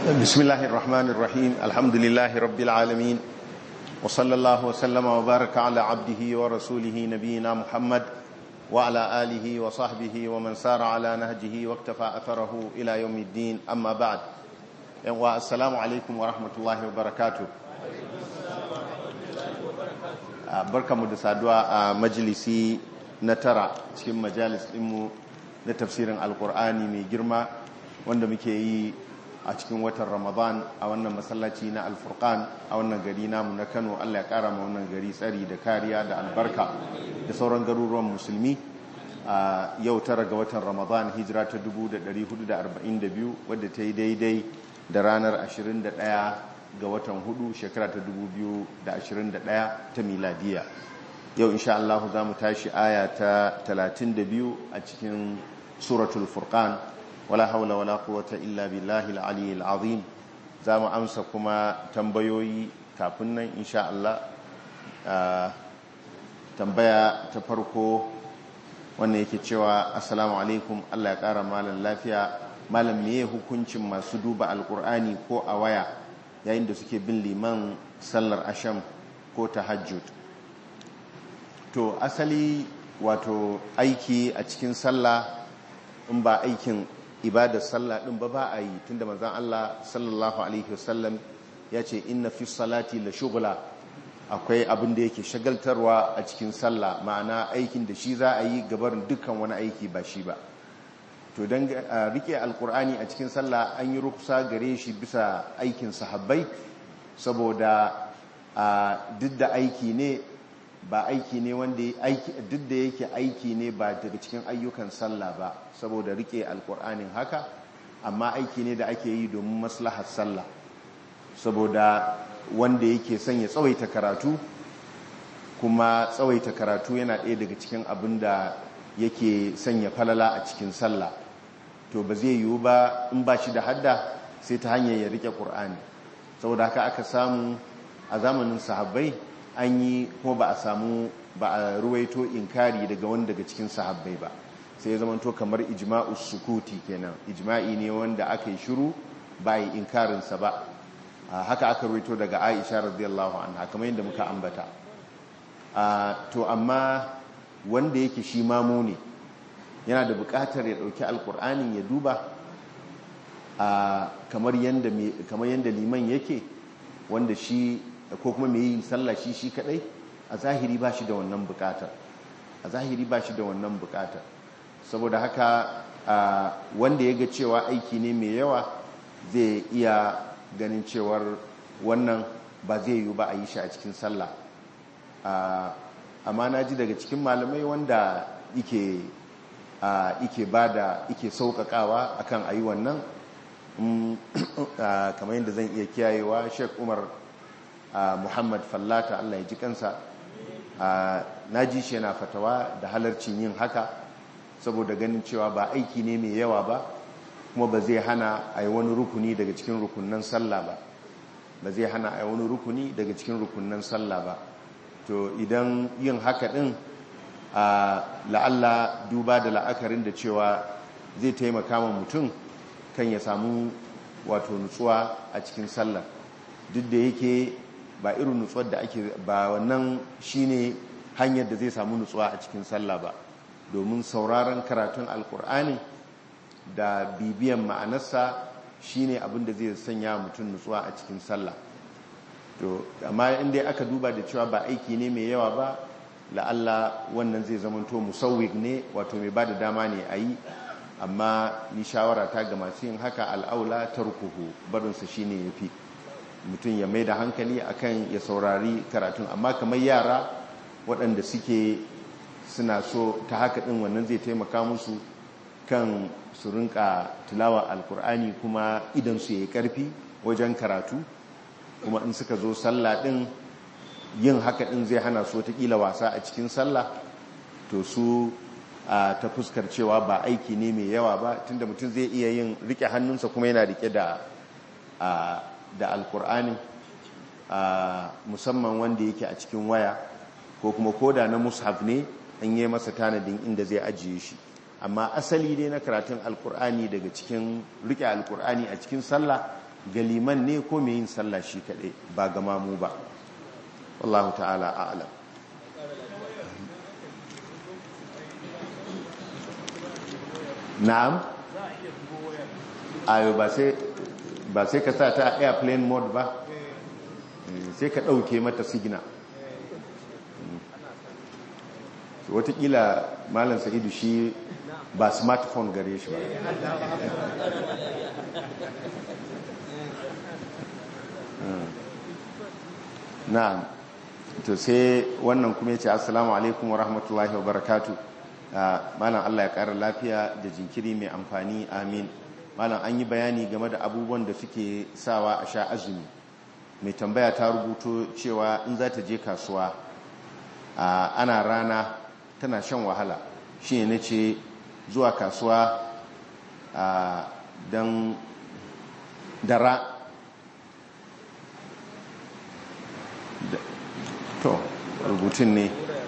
بسم الله الرحمن الرحيم الحمد لله رب العالمين وصلى الله وسلم وبارك على عبده ورسوله نبينا محمد وعلى آله وصحبه ومن سار على نهجه واكتفى أثره إلى يوم الدين أما بعد والسلام عليكم ورحمة الله وبركاته barka mu da saduwa a majalisi na tara cikin majalis ɗinmu na tafsirin alkur'ani mai girma wanda muke yi a cikin watan ramadan a wannan masallaci na alfurkan a wannan gari namu na kano allah ya kara ma wannan gari tsari da kariya da albarka da sauran garuruwan musulmi a yau tara ga watan ramadan hijira ta 1442 wadda ta yi daidai da ranar 21 ga watan hudu shekara ta 2021 ta miladiya yau insha Allah za mu tashi aya ta 32 a cikin suratul furqan wala haula wala quwwata illa billahi al-ali al-azim za mu amsa kuma tambayoyi kafin nan insha Allah tambaya ta farko wannan yake cewa assalamu alaikum Allah ya kara malam lafiya malam meye hukuncin masu duba alkur'ani ko a waya yayin da suke bin liman sallar asham ko tahajjud to asali wato aiki a cikin sallah in ba aikin ibadar sallah din ba ba a yi tunda manzon Allah sallallahu alaihi wasallam ya ce inna fi salati la shughla akwai abin da yake shagaltarwa a cikin sallah ma'ana aikin da shi za a yi gabarin dukkan wani aiki ba shi ba to don rike alkur'ani a cikin sallah an yi rukusa gare shi bisa aikin sahabbai saboda duk da aiki ne ba aiki ne wanda duk da yake aiki ne ba daga cikin ayyukan sallah ba saboda rike alkur'anin haka amma aiki ne da ake yi domin maslahar sallah saboda wanda yake son ya tsawaita karatu kuma tsawaita karatu yana ɗaya daga cikin abin da yake sanya falala a cikin sallah to ba zai yiwu ba in ba shi da hadda sai ta hanyar ya rike ƙur'ani saboda haka aka samu a zamanin sahabbai an yi kuma ba a samu ba a ruwaito inkari daga wani daga cikin sahabbai ba sai ya zamanto kamar ijma'us sukuti kenan ijma'i ne wanda aka yi shiru ba yi inkarinsa ba haka aka ruwaito daga aisha radiyallahu anha kamar yadda muka ambata to amma wanda yake shi mamu ne yana da bukatar ya dauki alkur'anin ya duba kamar yadda liman yake wanda shi ko kuma mai yin sallah shi shi kadai a zahiri ba shi da wannan bukatar a zahiri ba shi da wannan bukatar saboda haka wanda ya ga cewa aiki ne mai yawa zai iya ganin cewar wannan ba zai yi ba a yi shi a cikin sallah amma na ji daga cikin malamai wanda ike ike ba da ike sauƙaƙawa akan a yi wannan kamar yadda zan iya kiyayewa sheik umar muhammad fallata allah ya ji kansa na ji shi yana fatawa da halarcin yin haka saboda ganin cewa ba aiki ne mai yawa ba kuma ba zai hana a yi wani rukuni daga cikin rukunan sallah ba ba zai hana a yi wani rukuni daga cikin rukunan sallah ba to idan yin haka din a la'alla duba da la'akarin da cewa zai taimaka ma mutum kan ya samu wato nutsuwa a cikin sallah duk da yake ba irin nutsuwar da ake ba wannan shine hanyar da zai samu nutsuwa a cikin sallah ba domin sauraron karatun alkur'ani da bibiyan ma'anarsa shine abin da zai sanya mutum nutsuwa a cikin sallah to amma inda aka duba da cewa ba aiki ne mai yawa ba la'alla wannan zai zamanto musawwik ne wato mai bada dama ne a yi amma ni shawara ta ga masu yin haka al'aula tarkuhu barinsa shine yafi mutum ya mai da hankali akan ya saurari karatun amma kamar yara waɗanda suke suna so ta haka ɗin wannan zai taimaka musu kan su rinka tilawa alkur'ani kuma idan su yi karfi wajen karatu kuma in suka zo sallah din yin haka din zai hana su watakila wasa a cikin sallah to su ta fuskar cewa ba aiki ne mai yawa ba tunda mutum zai iya yin rike hannunsa kuma yana rike da da alkur'ani musamman wanda yake a cikin waya ko kuma koda na mushaf ne an yi masa tanadin inda zai ajiye shi amma asali dai na karatun alkur'ani daga cikin rike alkur'ani a cikin sallah ga liman ne ko mai yin sallah shi kaɗai ba ga mamu ba wallahu ta'ala a'lam na'am ayo ba sai ba sai ka sa ta airplane mode ba sai ka ɗauke mata sigina watakila malam sa'idu shi ba smartphone gare shi ba na'am to sai wannan kuma ya ce assalamu alaikum wa rahmatullahi wa barakatu malam Allah ya ƙara lafiya da jinkiri mai amfani amin malam an yi bayani game da abubuwan da suke sawa a sha azumi mai tambaya ta rubuto cewa in za ta je kasuwa ana rana tana shan wahala shi ne ce zuwa kasuwa don dara to rubutun ne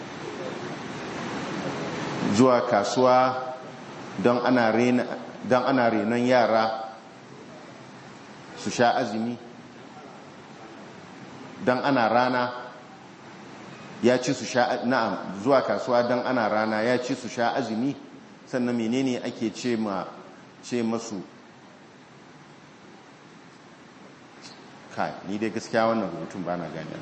zuwa kasuwa don ana renon yara su sha azumi don ana rana ya ci su sha na'am zuwa kasuwa don ana rana ya ci su sha azumi sannan menene ake ce ma ce masu kai ni dai gaskiya wannan rubutun ba na gani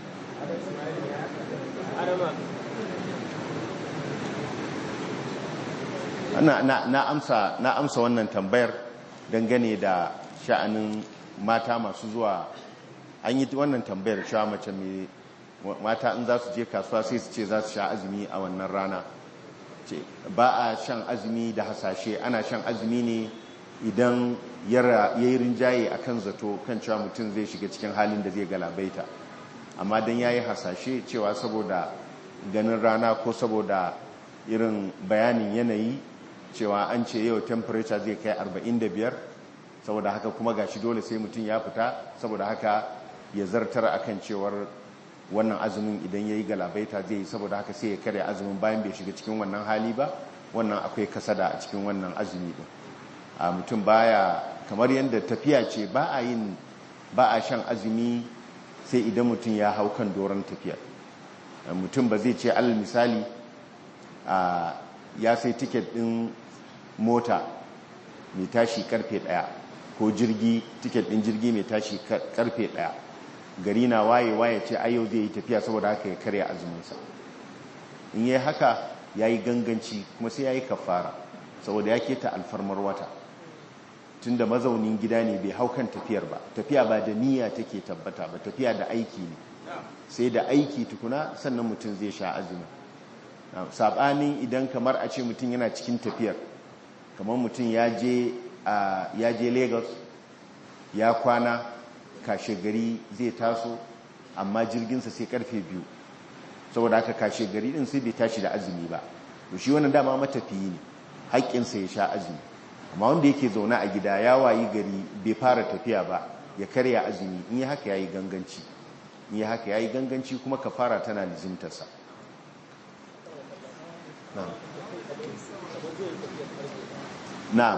na amsa na amsa wannan tambayar dangane da sha'anin mata masu zuwa an yi wannan tambayar cewa mace mai mata in za su je kasuwa sai su ce za su sha azumi a wannan rana ce ba a shan azumi da hasashe ana shan azumi ne idan ya yi rinjaye a kan zato kan cewa mutum zai shiga cikin halin da zai galabaita amma don ya yi hasashe cewa saboda ganin rana ko saboda irin bayanin yanayi cewa an ce yau temperature zai kai 45 saboda haka kuma gashi dole sai mutum ya fita saboda haka ya zartar akan cewar wannan azumin idan ya yi galabaita zai yi saboda haka sai ya karya azumin bayan bai shiga cikin wannan hali ba wannan akwai kasada a cikin wannan azumi din a mutum baya kamar yadda tafiya ce ba a yin ba a shan azumi sai idan mutum ya hau kan doron tafiyar mutum ba zai ce alal misali ya sai tiket din mota mai tashi karfe daya ko jirgi tiket din jirgi mai tashi karfe daya gari na waye waye ce ayo zai yi tafiya saboda haka ya karya azuminsa in yi haka ya yi ganganci kuma sai ya yi kafara saboda ya keta alfarmar wata tun da mazaunin gida ne bai hau kan tafiyar ba tafiya ba da niyya take tabbata ba tafiya da aiki ne sai da aiki tukuna sannan mutum zai sha azumi saɓanin idan kamar a ce mutum yana cikin tafiyar kamar mutum ya je lagos ya kwana kashe gari zai taso amma jirginsa sai karfe biyu saboda haka kashe gari din sai bai tashi da azumi ba to shi wannan dama matafiyi ne haƙƙinsa ya sha azumi amma wanda yake zaune a gida ya wayi gari bai fara tafiya ba ya karya azumi in yi haka yayi ganganci in yi haka yayi ganganci kuma kafara tana lizimtarsa na'am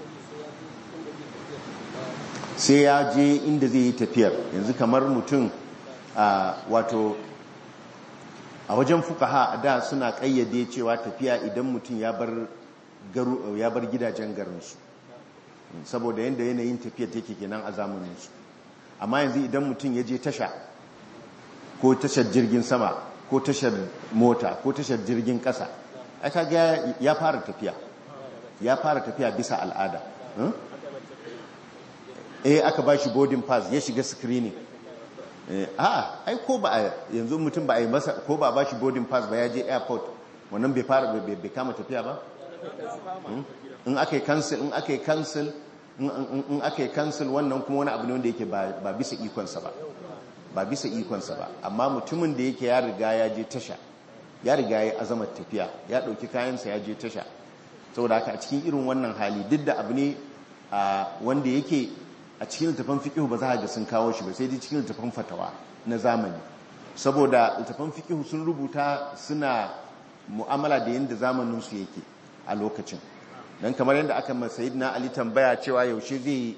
sai ya je inda zai yi tafiyar yanzu kamar mutum wato a wajen fukaha a da suna kayyade cewa tafiya idan mutum ya bar gidajen garinsu saboda yadda yanayin tafiya take kenan a zamaninsu amma yanzu idan mutum ya je tasha ko tashar jirgin sama ko tashar mota ko tashar jirgin kasa aka ga ya fara tafiya ya fara tafiya bisa al'ada eh aka ba shi boarding pass ya shiga screening a ai ko ba yanzu mutum ba a yi masa ko ba ba shi boarding pass ba ya je airport wannan bai fara bai kama tafiya ba in aka yi cancel in aka yi cancel in aka yi cancel wannan kuma wani abu ne wanda yake ba bisa ikonsa ba ba bisa ikonsa ba amma mutumin da yake ya riga ya je tasha ya riga ya azamar tafiya ya dauki kayansa ya je tasha saboda haka a cikin irin wannan hali duk da abu ne wanda yake a cikin littafin fikihu ba za a ga sun kawo shi ba sai dai cikin littafin fatawa na zamani saboda littafin fikihu sun rubuta suna mu'amala da yadda zamaninsu yake a lokacin don kamar yadda aka masayid na ali tambaya cewa yaushe zai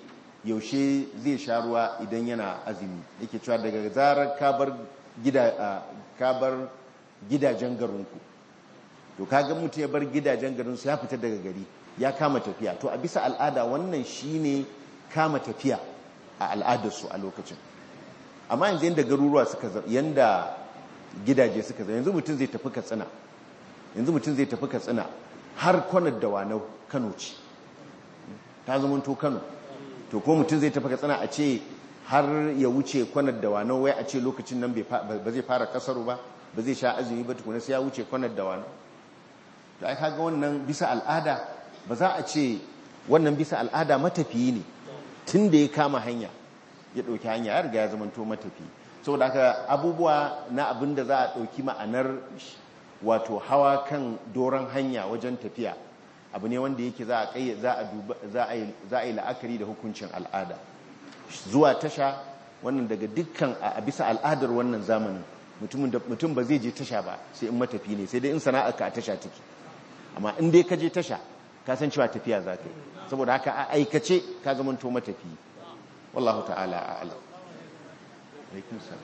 yaushe zai sha ruwa idan yana azumi yake cewa daga zarar kabar kabar gidajen garinku to kaga mutum ya bar gidajen garinsu ya fita daga gari ya kama tafiya to a bisa al'ada wannan shine kama tafiya a al'adarsu a lokacin amma yanzu yadda garuruwa suka yanda gidaje suka zama yanzu mutum zai tafi katsina yanzu mutum zai tafi katsina har kwanar da wanau kano ce ta zama to kano to ko mutum zai tafi katsina a ce har ya wuce kwanar da wanau wai a ce lokacin nan ba zai fara kasaru ba ba zai sha azumi ba tukuna sai ya wuce kwanar da wanau to ai kaga wannan bisa al'ada ba za a ce wannan bisa al'ada matafiyi ne tun da ya kama hanya ya ɗauki hanya ya riga ya zamanto matafi saboda haka abubuwa na abin da za a ɗauki ma'anar wato hawa kan doron hanya wajen tafiya abu ne wanda yake za a yi la'akari da hukuncin al'ada zuwa tasha wannan daga dukkan a bisa al'adar wannan zamanin mutum ba zai je tasha ba sai in matafi ne sai dai in sana'ar ka a tasha take amma in dai ka je tasha ka san cewa tafiya za ka yi saboda haka a aikace ka zamanto matafi wallahu ta'ala a'lam alaikum salam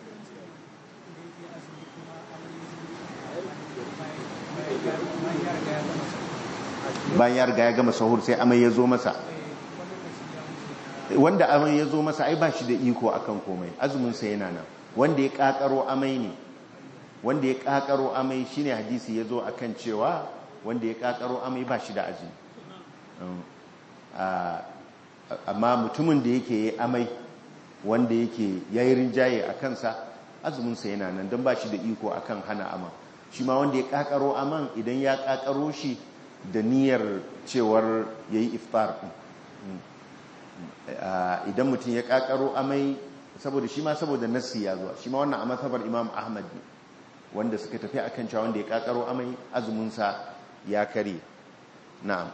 bayan ya riga ya gama sahur sai amai ya zo masa wanda amai ya zo masa ai ba shi da iko akan komai azumin sa yana nan wanda ya kakaro amai ne wanda ya kakaro amai shine hadisi ya zo akan cewa wanda ya kakaro amai ba shi da azumi amma mutumin da yake yi amai wanda yake yayi rinjaye a kansa azuminsa yana nan don ba shi da iko akan hana aman shi ma wanda ya kakaro aman idan ya kakaro shi da niyyar cewar ya yi iftar idan mutum ya kakaro amai saboda shi ma saboda nassi ya zuwa shi ma wannan a matsabar imam ahmad ne wanda suka tafi akan cewa wanda ya kakaro amai azuminsa ya kare na'am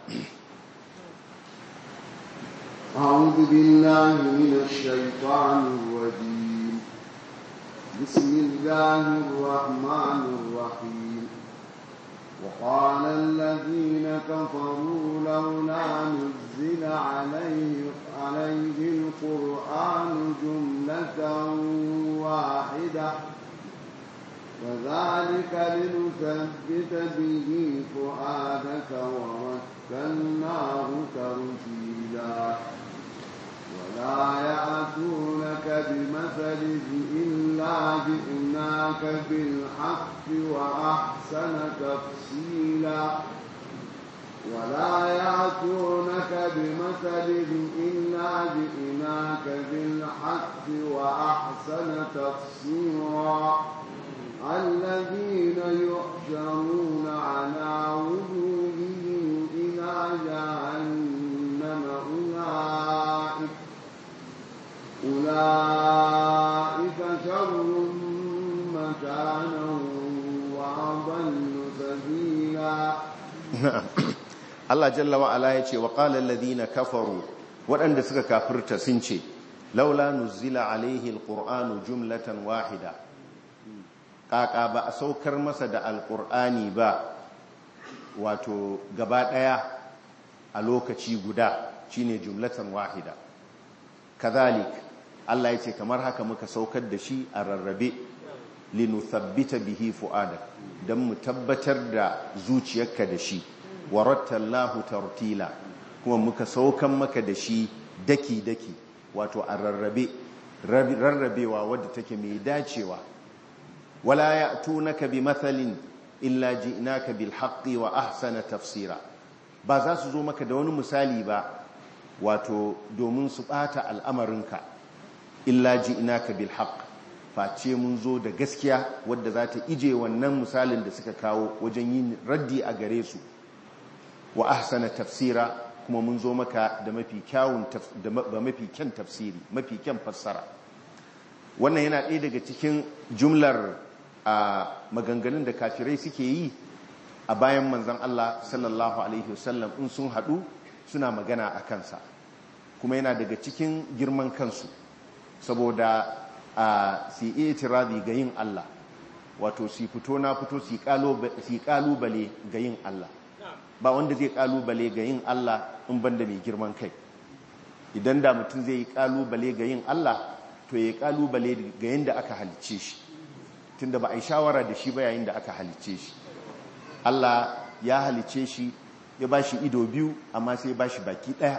أعوذ بالله من الشيطان الرجيم بسم الله الرحمن الرحيم وقال الذين كفروا لولا نزل عليه عليه القرآن جملة واحدة وذلك لنثبت به فؤادك ورتلناه ترتيلا ولا يأتونك بمثل إلا جئناك بالحق وأحسن تفصيلا ولا يأتونك بمثل إلا جئناك بالحق وأحسن تفسيرا الذين يحشرون على وجوههم إلى جهنم أولئك أولئك شر مكانا وأضل سبيلا Allah jalla wa ala yace wa qala alladhina kafaru waɗanda suka kafirta sun ce laula nuzila alaihi alqur'anu jumlatan wahida kaka ba a saukar masa da alqur'ani ba wato gaba daya a lokaci guda shine jumlatan wahida kazalik Allah yace kamar haka muka saukar da shi a rarrabe linuthabbita bihi fu'adak dan mu tabbatar da zuciyarka da shi warattallahu tartila kuma muka saukan maka da shi daki-daki wato a rarrabe rarrabewa wadda take mai dacewa wala ya'tunaka bi mathalin illa ji'naka bil haqqi wa ahsana tafsira ba za su zo maka da wani misali ba wato domin su bata al'amarinka illa ji'naka bil haqq face mun zo da gaskiya wadda za ta ije wannan misalin da suka kawo wajen yin raddi a gare su wa ahsana tafsira kuma mun zo maka da mafi kyawun da mafi kyan tafsiri mafi kyan fassara wannan yana ɗaya daga cikin jumlar a maganganun da kafirai suke yi a bayan manzon Allah sallallahu alaihi wasallam in sun haɗu suna magana a kansa kuma yana daga cikin girman kansu saboda a si itirazi ga yin Allah wato si fito na fito si kalubale ga yin Allah ba wanda zai kalubale ga yin Allah in banda mai girman kai idan da mutum zai yi kalubale ga yin Allah to ya yi kalubale ga yadda aka halicce shi tunda ba a yi shawara da shi ba yayin da aka halicce shi Allah ya halicce shi ya ba shi ido biyu amma sai ya ba shi baki ɗaya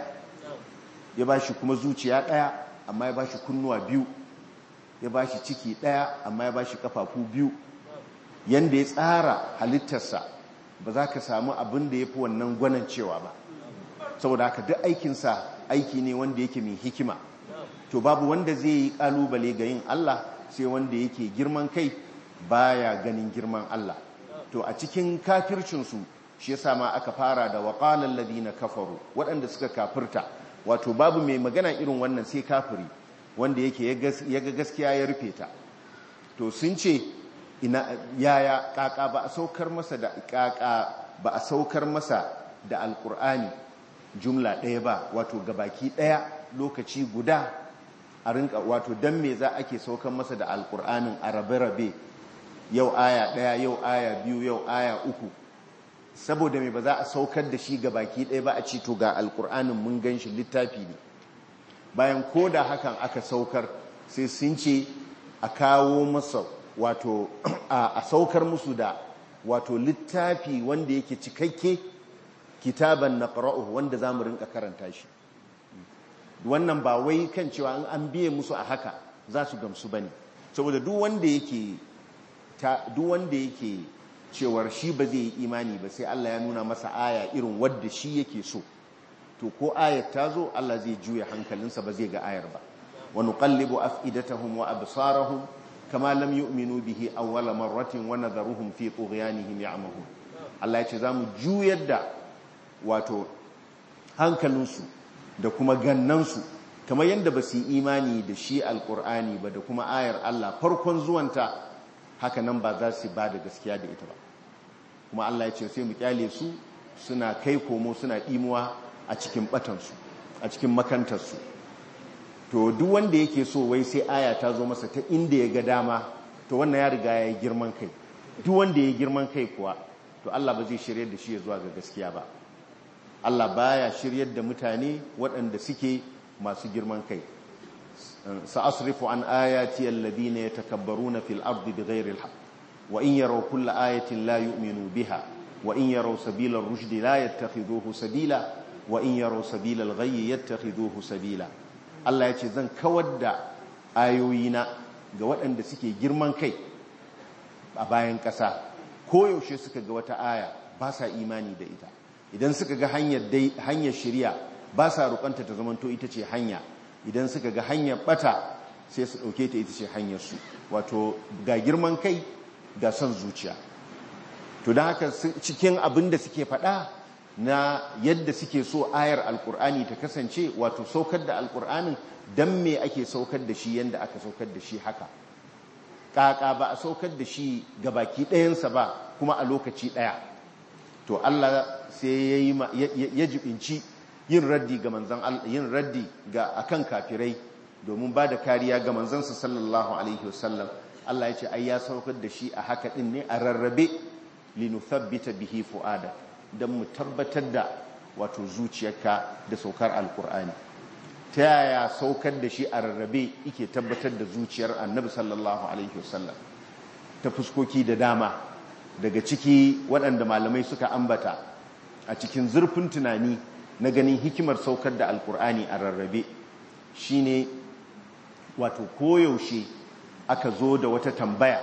ya ba shi kuma zuciya ɗaya amma ya ba shi kunnuwa biyu ya ba shi ciki ɗaya amma ya ba shi ƙafafu biyu yanda ya tsara halittarsa ba za ka samu abin da ya fi wannan gwanan cewa ba saboda haka duk aikinsa aiki ne wanda yake mai hikima to babu wanda zai yi ƙalubale ga yin Allah sai wanda yake girman kai baya ganin girman Allah to a cikin kafircinsu shi yasa ma aka fara da waƙalar ladina kafaru waɗanda suka kafirta wato babu mai magana irin wannan sai kafiri wanda yake ya ga gaskiya ya rufe ta to sun ce ina yaya kaka ba a saukar masa da kaka ba a saukar masa da alkur'ani jumla ɗaya ba wato gabaki ɗaya lokaci guda a rinka wato dan me za ake saukar masa da alkur'anin a rabe-rabe yau aya ɗaya yau aya biyu yau aya uku saboda mai ba za a saukar da shi ga baki ɗaya ba a ci to ga alkur'anin mun gan shi littafi ne bayan ko da hakan aka saukar sai sun ce a kawo masa wato a saukar musu da wato littafi wanda yake cikakke kitaban na wanda za mu rinka karanta shi wannan ba wai kan cewa an biye musu a haka za su gamsu ba ne saboda duk wanda yake duk wanda yake cewar shi ba zai yi imani ba sai Allah ya nuna masa aya irin wadda shi yake so to ko ayat ta zo Allah zai juya hankalinsa ba zai ga ayar ba wa nuqallibu af'idatahum wa absarahum kama lam yu'minu bihi awwala marratin wa nadharuhum fi tughyanihim ya'mahun Allah ya ce zamu juyar da wato hankalinsu da kuma gannansu kamar yadda ba su yi imani da shi alqur'ani ba da kuma ayar Allah farkon zuwanta haka nan ba za su ba da gaskiya da ita ba kuma Allah ya ce sai mu kyale su suna kai komo suna ɗimuwa a cikin batansu a cikin makantarsu to duk wanda yake so wai sai aya ta zo masa ta inda ya ga dama to wannan ya riga ya yi girman kai duk wanda ya yi girman kai kuwa to Allah ba zai shiryar da shi ya zuwa ga gaskiya ba Allah baya shiryar da mutane waɗanda suke masu girman kai sa'asrifu an ayati alladhina yatakabbaruna fil ardi bighayri alhaq wa in yaraw kulla ayatin la yu'minu biha wa in yaraw sabila ar-rushd la yattakhidhuhu sabila wa in yaraw sabila al-ghayy yattakhidhuhu sabila Allah yace zan kawar da ayoyina ga waɗanda suke girman kai a bayan ƙasa ko yaushe suka ga wata aya ba sa imani da ita idan suka ga hanyar hanyar shari'a ba sa rukanta ta zamanto ita ce hanya idan suka ga hanyar bata sai su ɗauke ta ita ce hanyar su wato ga girman kai ga son zuciya to don haka cikin abin da suke faɗa na yadda suke so ayar alkur'ani ta kasance wato saukar da alkur'anin don me ake saukar da shi yadda aka saukar da shi haka ƙaƙa ba a saukar da shi ga baki ɗayansa ba kuma a lokaci ɗaya to Allah sai ya jibinci yin raddi ga manzan yin raddi ga akan kafirai domin ba da kariya ga manzansa sallallahu alaihi wasallam Allah ya ce ai ya saukar da shi a haka din ne a rarrabe linuthabbita bihi fuada dan mu tabbatar da wato zuciyarka da saukar alkur'ani ta yaya saukar da shi a rarrabe yake tabbatar da zuciyar annabi sallallahu alaihi wasallam ta fuskoki da dama daga ciki waɗanda malamai suka ambata a cikin zurfin tunani na ganin hikimar saukar da alkur'ani a rarrabe shine wato koyaushe aka zo da wata tambaya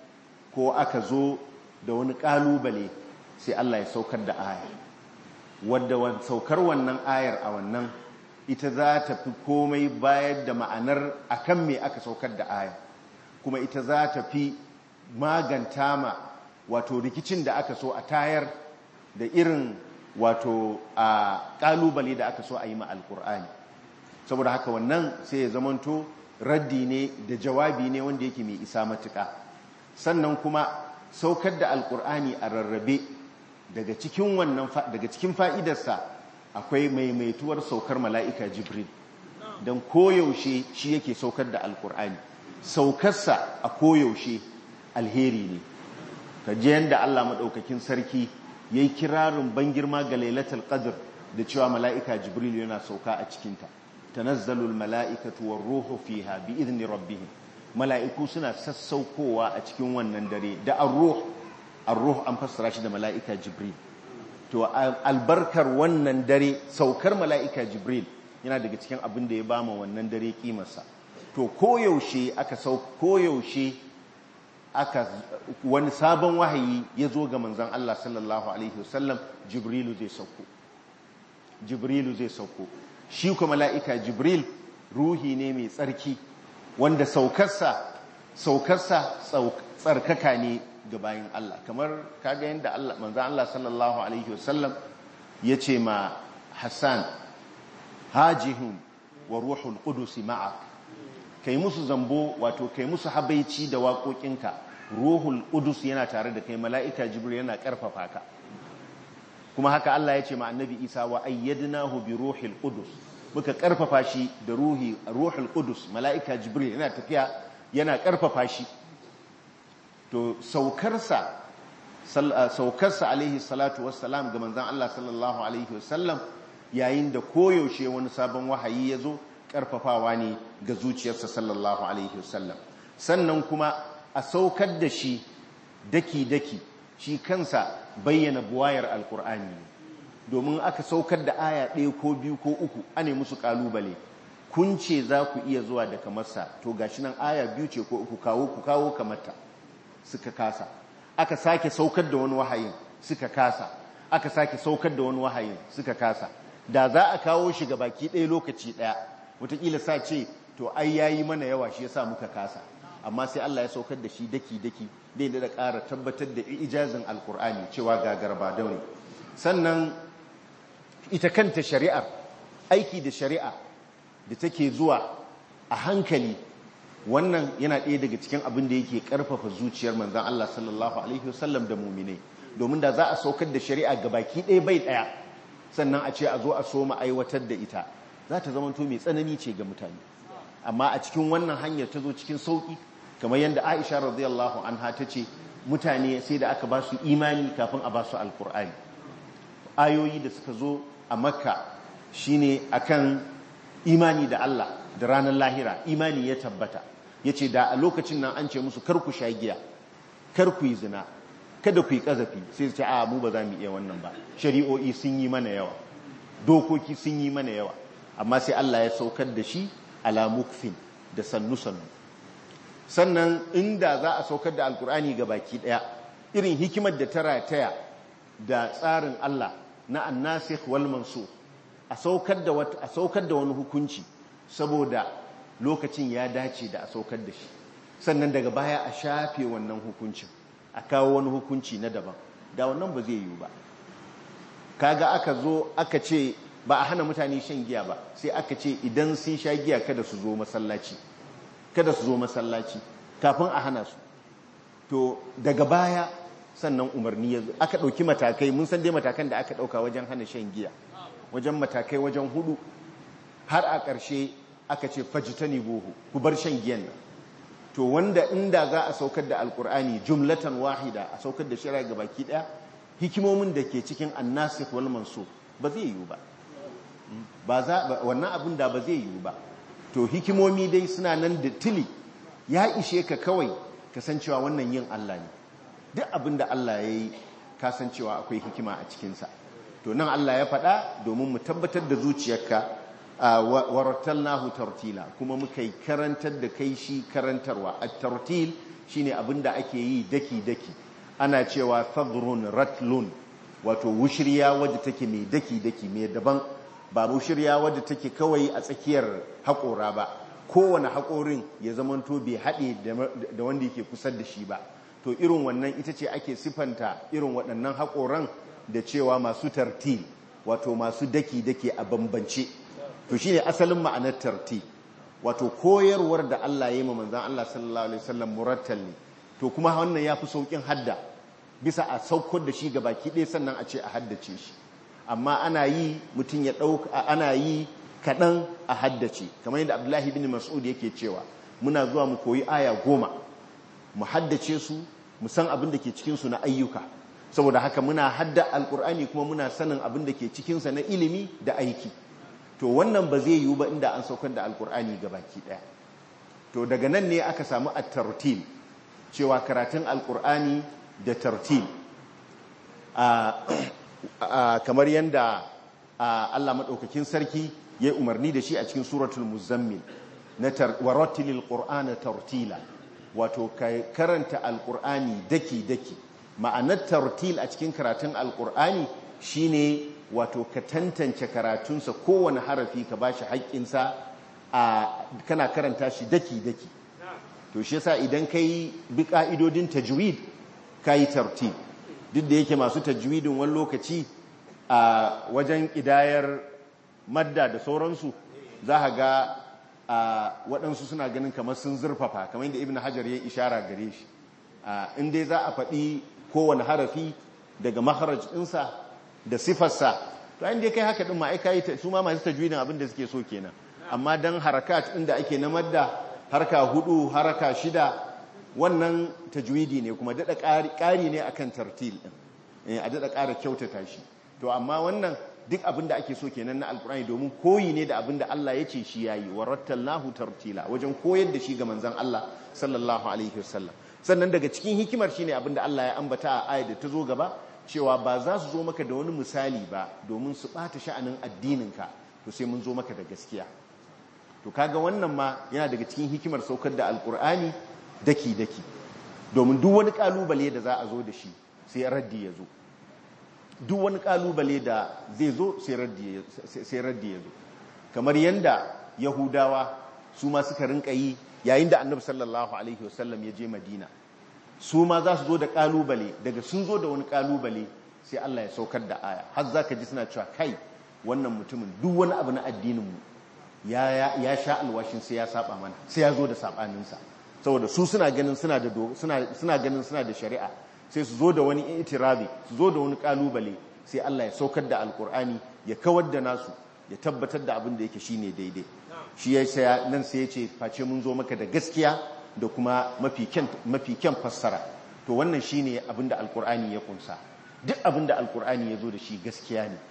ko aka zo da wani kalubale sai Allah ya saukar da aya wadda saukar wannan ayar a wannan ita za ta fi komai bayar da ma'anar akan me aka saukar da aya kuma ita za ta fi maganta ma wato rikicin da aka so a tayar da irin wato a kalubale da aka so a yi ma alkur'ani saboda haka wannan sai ya zamanto raddi ne da jawabi ne wanda yake mai isa matuka sannan kuma saukar da alkur'ani a rarrabe daga cikin wannan daga cikin fa'idarsa akwai maimaituwar saukar mala'ika jibril don koyaushe shi yake saukar da alkur'ani saukarsa a koyaushe alheri ne ka je yadda Allah maɗaukakin sarki ya yi kirarin ban girma ga lailatul qadr da cewa mala'ika jibril yana sauka a cikinta tanazzalu almala'ikatu war-ruhu fiha bi idni rabbihim mala'iku suna sassaukowa a cikin wannan dare da ar-ruh ar-ruh an fassara shi da mala'ika jibril to albarkar wannan dare saukar mala'ika jibril yana daga cikin abin da ya bama wannan dare kimarsa to koyaushe aka sau koyaushe aka wani sabon wahayi ya zo ga manzon Allah sallallahu alaihi wasallam jibrilu zai sauko jibrilu zai sauko shi kuma mala'ika jibril ruhi ne mai tsarki wanda saukarsa saukarsa tsarkaka ne ga bayan Allah kamar kaga yadda Allah manzon Allah sallallahu alaihi wasallam ya ce ma Hassan hajihun wa ruhul qudus ma'a kai musu zambo wato kai musu habaici da waƙoƙinka ruhul qudus yana tare da kai mala'ika jibril yana ƙarfafa ka kuma haka Allah ya ce ma annabi Isa wa ayyadnahu bi ruhil qudus muka ƙarfafa shi da ruhi ruhul qudus mala'ika jibril yana tafiya yana ƙarfafa shi to saukarsa saukarsa alaihi salatu wassalam ga manzon Allah sallallahu alaihi wasallam yayin da koyaushe wani sabon wahayi ya zo ƙarfafawa ne ga zuciyarsa sallallahu alaihi wasallam sannan kuma a saukar da shi daki-daki shi kansa bayyana buwayar alkur'ani domin aka saukar da aya ɗaya ko biyu ko uku ane musu ƙalubale kun ce za ku iya zuwa da kamarsa to gashi nan aya biyu ce ko uku kawo ku kawo kamarta suka kasa aka sake saukar da wani wahayin suka kasa aka sake saukar da wani wahayin suka kasa da za a kawo shi ga baki ɗaya lokaci ɗaya wataƙila sa ce to ai yayi mana yawa shi yasa muka kasa amma sai Allah ya saukar da shi daki-daki dai da ƙara tabbatar da ijazin alkur'ani cewa ga garba daure sannan ita kanta shari'ar aiki da shari'a da take zuwa a hankali wannan yana ɗaya daga cikin abin da yake ƙarfafa zuciyar manzan Allah sallallahu alaihi wasallam da muminai domin da za a saukar da shari'a ga baki ɗaya bai ɗaya sannan a ce a zo a so mu aiwatar da ita za ta zama to mai tsanani ce ga mutane amma a cikin wannan hanyar ta zo cikin sauƙi kamar yadda Aisha radiyallahu anha ta ce mutane sai da aka ba su imani kafin a ba su alkur'ani ayoyi da suka zo a makka shine akan imani da Allah da ranar lahira imani ya tabbata ya ce da a lokacin nan an ce musu kar ku sha giya kar ku yi zina kada ku yi ƙazafi sai su ce a mu ba za mu iya wannan ba shari'o'i sun yi mana yawa dokoki sun yi mana yawa amma sai Allah ya saukar da shi ala mukfin da sannu-sannu sannan inda za a saukar da alkur'ani ga baki daya irin hikimar da ta rataya da tsarin Allah na annasikh wal mansukh a saukar da a saukar da wani hukunci saboda lokacin ya dace da a saukar da shi sannan daga baya a shafe wannan hukuncin a kawo wani hukunci na daban da wannan ba zai yiwu ba kaga aka zo aka ce ba a hana mutane shan giya ba sai aka ce idan sun sha giya kada su zo masallaci kada su zo masallaci kafin a hana su to daga baya sannan umarni ya zo aka ɗauki matakai mun san dai matakan da aka ɗauka wajen hana shan giya wajen matakai wajen hudu har a ƙarshe aka ce fajitani bohu ku bar shan giyan nan to wanda inda za a saukar da alkur'ani jumlatan wahida a saukar da shari'a ga baki ɗaya hikimomin da ke cikin annasikh wal mansukh ba zai yiwu ba ba za wannan abin da ba zai yiwu ba to hikimomi dai suna nan da tili ya ishe ka kawai kasancewa wannan yin Allah ne duk abin da Allah ya yi kasancewa akwai hikima a cikinsa to nan Allah ya faɗa domin mu tabbatar da zuciyarka warattalnahu tartila kuma muka yi karantar da kai shi karantarwa a tartil shine abin da ake yi daki-daki ana cewa fadrun ratlun wato wushirya wadda take mai daki-daki mai daban ba shirya wadda take kawai a tsakiyar haƙora ba kowane haƙorin ya zamanto bai haɗe da wanda yake kusa da shi ba to irin wannan ita ce ake sifanta irin waɗannan haƙoran da cewa masu tartil wato masu daki-daki a bambance to shine asalin ma'anar tartil wato koyarwar da Allah ya yi ma manzan Allah sallallahu alaihi wasallam murattal ne to kuma wannan ya fi sauƙin hadda bisa a saukar da shi ga baki ɗaya sannan a ce a haddace shi amma ana yi mutum ya ɗauka ana yi kaɗan a haddace kamar yadda abdullahi bin mas'ud yake cewa muna zuwa mu koyi aya goma mu haddace su mu san abin da ke cikinsu na ayyuka saboda haka muna hadda alkur'ani kuma muna sanin abin da ke cikinsa na ilimi da aiki to wannan ba zai yiwu ba inda an saukar da alkur'ani baki daya to daga nan ne aka samu at-tartil cewa karatun alkur'ani da tartil kamar yadda Allah maɗaukakin sarki ya yi umarni da shi a cikin suratul muzammil na warattilil qur'ana tartila wato karanta alkur'ani daki daki ma'anar tartil a cikin karatun alkur'ani shine wato ka tantance karatunsa kowane harafi ka bashi haƙƙinsa a kana karanta shi daki daki to shi yasa idan kai bi ka'idodin tajwid kai tartil duk da yake masu tajwidin wani lokaci a wajen idayar madda da sauransu za a ga waɗansu suna ganin kamar sun zurfafa kamar yadda ibn hajar ya ishara gare shi in dai za a faɗi kowane harafi daga maharaj ɗinsa da sifarsa to inda kai haka ɗin ma'aika yi su ma masu tajwidin abin da suke so kenan amma don harakat inda ake na madda harka hudu haraka shida wannan tajwidi ne kuma daɗa ƙari ne akan tartil ɗin a daɗa ƙara kyautata shi to amma wannan duk abin da ake so kenan na alkur'ani domin koyi ne da abin da Allah ya ce shi yayi wa rattalnahu tartila wajen koyar da shi ga manzon Allah sallallahu alaihi wasallam sannan daga cikin hikimar shine abin da Allah ya ambata a ayat da ta zo gaba cewa ba za su zo maka da wani misali ba domin su bata sha'anin addininka to sai mun zo maka da gaskiya to kaga wannan ma yana daga cikin hikimar saukar da alkur'ani daki daki domin duk wani kalubale da za a zo da shi sai raddi ya zo duk wani kalubale da zai zo sai raddi ya zo kamar yadda yahudawa su ma suka rinka yi yayin da annabi sallallahu alaihi wasallam ya je madina su ma za su zo da kalubale daga sun zo da wani kalubale sai Allah ya saukar da aya har za ka ji suna cewa kai wannan mutumin duk wani abu na addininmu ya sha alwashin sai ya saba mana sai ya zo da sabaninsa saboda su suna ganin suna da suna ganin suna da shari'a sai su zo da wani itirabi su zo da wani kalubale sai Allah ya saukar da alkur'ani ya kawar da nasu ya tabbatar da abin da yake shine daidai shi ya saya nan sai ya ce face mun zo maka da gaskiya da kuma mafi kyan fassara to wannan shine abin da alkur'ani ya kunsa duk abin da alkur'ani ya zo da shi gaskiya ne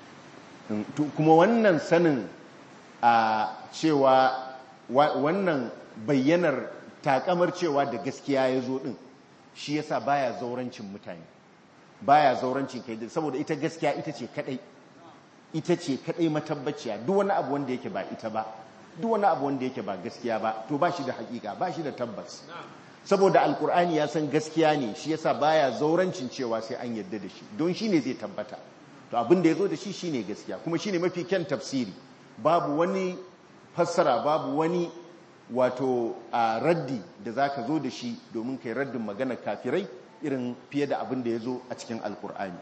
kuma wannan sanin a cewa wannan bayyanar takamar cewa da gaskiya ya zo din shi yasa baya zaurancin mutane baya zaurancin kai saboda ita gaskiya ita ce kadai ita ce kadai matabbaciya duk wani abu wanda yake ba ita ba duk wani abu wanda yake ba gaskiya ba to ba shi da hakika ba shi da tabbas saboda alkur'ani ya san gaskiya ne shi yasa baya zaurancin cewa sai an yarda da shi don shi ne zai tabbata to abin da ya zo da shi shine gaskiya kuma shine mafi kyan tafsiri babu wani fassara babu wani wato a raddi da za ka zo da shi domin kai raddin magana kafirai irin fiye da abin da ya zo a cikin alkur'ani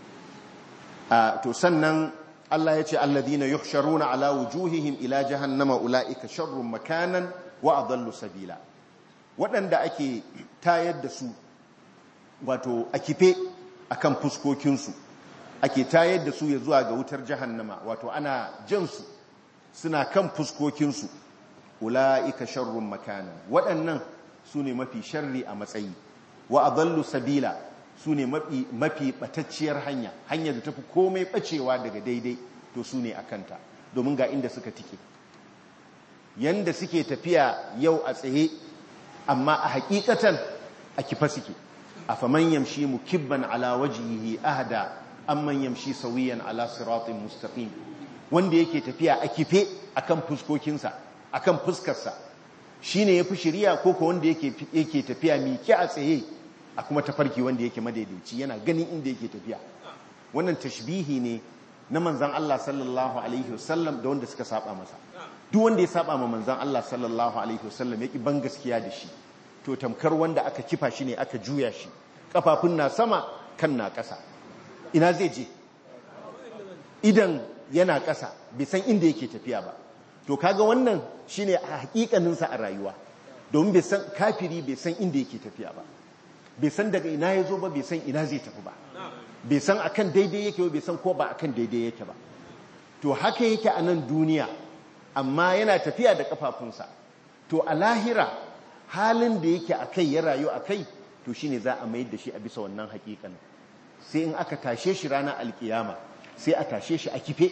to sannan Allah ya ce alladhina yuhsharuna ala wujuhihim ila jahannama ulaika sharrun makanan wa adallu sabila waɗanda ake tayar da su wato a kife akan fuskokinsu ake tayar da su ya zuwa ga wutar jahannama wato ana jansu suna kan fuskokinsu ula'ika sharrun makanan waɗannan su ne mafi sharri a matsayi wa adallu sabila su ne mafi ɓatacciyar hanya hanyar da tafi komai ɓacewa daga daidai to su ne a kanta domin ga inda suka tike yanda suke tafiya yau a tsaye amma a hakikatan a kifa suke a faman yamshi mukibban ala wajihi ahda amman yamshi sawiyan ala siratin mustaqim wanda yake tafiya a kife akan fuskokinsa akan fuskarsa shine yafi shiriya ko ko wanda yake yake tafiya miki a tsaye a kuma tafarki wanda yake madaidaici yana ganin inda yake tafiya wannan tashbihi ne na manzon Allah sallallahu alaihi wasallam da wanda suka saba masa duk wanda ya saba ma manzon Allah sallallahu alaihi wasallam yaki ban gaskiya da shi to tamkar wanda aka kifa shi ne aka juya shi kafafun na sama kan na ƙasa ina zai je idan yana ƙasa bai san inda yake tafiya ba to kaga wannan shine a hakikaninsa a rayuwa domin bai san kafiri bai san inda yake tafiya ba bai san daga ina ya zo ba bai san ina zai tafi ba bai san akan daidai yake ba bai san ko ba akan daidai yake ba to haka yake a nan duniya amma yana tafiya da kafafunsa to a lahira halin da yake a kai ya rayu a kai to shine za a mayar da shi a bisa wannan hakikanin sai in aka tashe shi ranar alkiyama sai a tashe shi a kife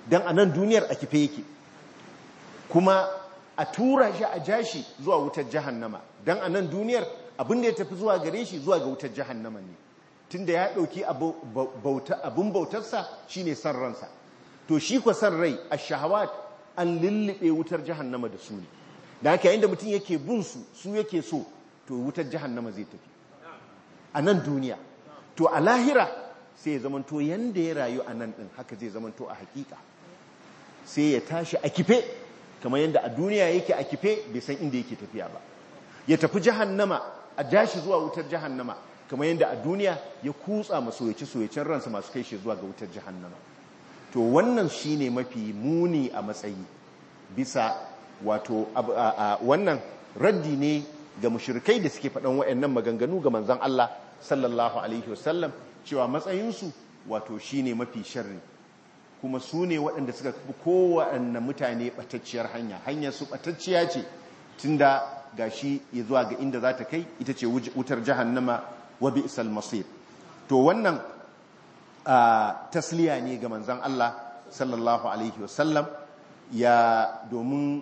don a nan duniyar a kife yake kuma a tura shi a jashi zuwa wutar jahannama don a nan duniyar abin da ya tafi zuwa gare shi zuwa ga wutar jahannama ne tunda ya ɗauki abin bautarsa shine san ransa to shi kwa san rai a shahawat an lullube wutar jahannama da su ne da haka yayin da mutum yake bin su su yake so to wutar jahannama zai tafi a nan duniya to a lahira sai ya zamanto yanda ya rayu a nan ɗin haka zai zamanto a hakika sai ya tashi a kife kamar yadda a duniya yake a kife bai san inda yake tafiya ba ya tafi jahannama a jashi zuwa wutar jahannama kamar yadda a duniya ya kutsa masoyaci soyacin ransa masu kai shi zuwa ga wutar jahannama to wannan shine mafi muni a matsayi bisa wato wannan raddi ne ga mushrikai da suke faɗan waɗannan maganganu ga manzon Allah sallallahu alaihi wasallam cewa matsayinsu wato shine mafi sharri kuma su ne waɗanda suka fi kowaɗanne mutane ɓatacciyar hanya hanyar su ɓatacciya ce tunda gashi ya zuwa ga inda za ta kai ita ce wutar jahannama wa bi'sal masir to wannan tasliya ne ga manzon Allah sallallahu alaihi wasallam ya domin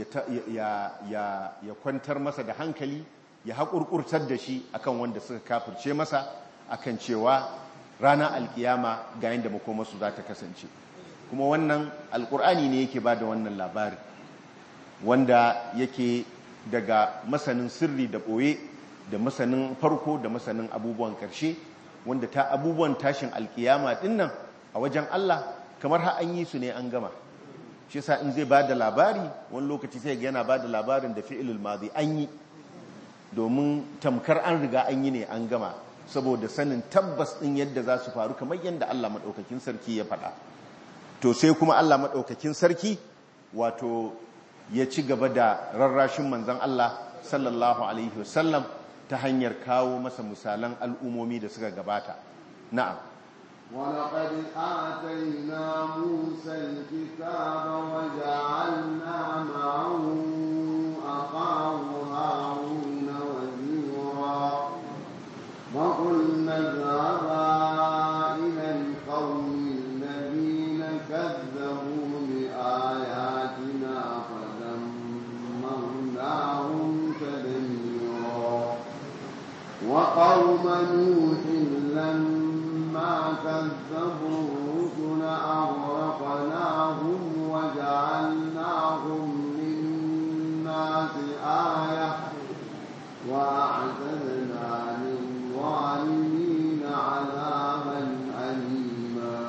ya kwantar masa da hankali ya haƙurƙurtar da shi akan wanda suka kafirce masa akan cewa rana alkiyama ga yadda makomarsu za ta kasance kuma wannan alkur'ani ne yake ba da wannan labari wanda yake daga masanin sirri da ɓoye da masanin farko da masanin abubuwan ƙarshe wanda ta abubuwan tashin alkiyama dinnan a wajen Allah kamar ha an yi su ne an gama shi sa in zai ba da labari wani lokaci sai yana ba da labarin da fi'ilul mazi an yi domin tamkar an riga an yi ne an gama saboda sanin tabbas ɗin yadda za su faru kamar yadda Allah maɗaukakin sarki ya faɗa to sai kuma Allah maɗaukakin sarki wato ya ci gaba da rarrashin manzan Allah sallallahu alaihi wasallam ta hanyar kawo masa misalan al'umomi da suka gabata na'am ولقد آتينا موسى الكتاب وجعلنا معه أخاه هارون وزيرا وقلنا اذهبا إلى القوم الذين كذبوا بآياتنا فدمرناهم تدميرا وقوم نوح لما كذبوا الرسل أغرقناهم وجعلناهم للناس آية وأعتدنا للظالمين عذابا أليما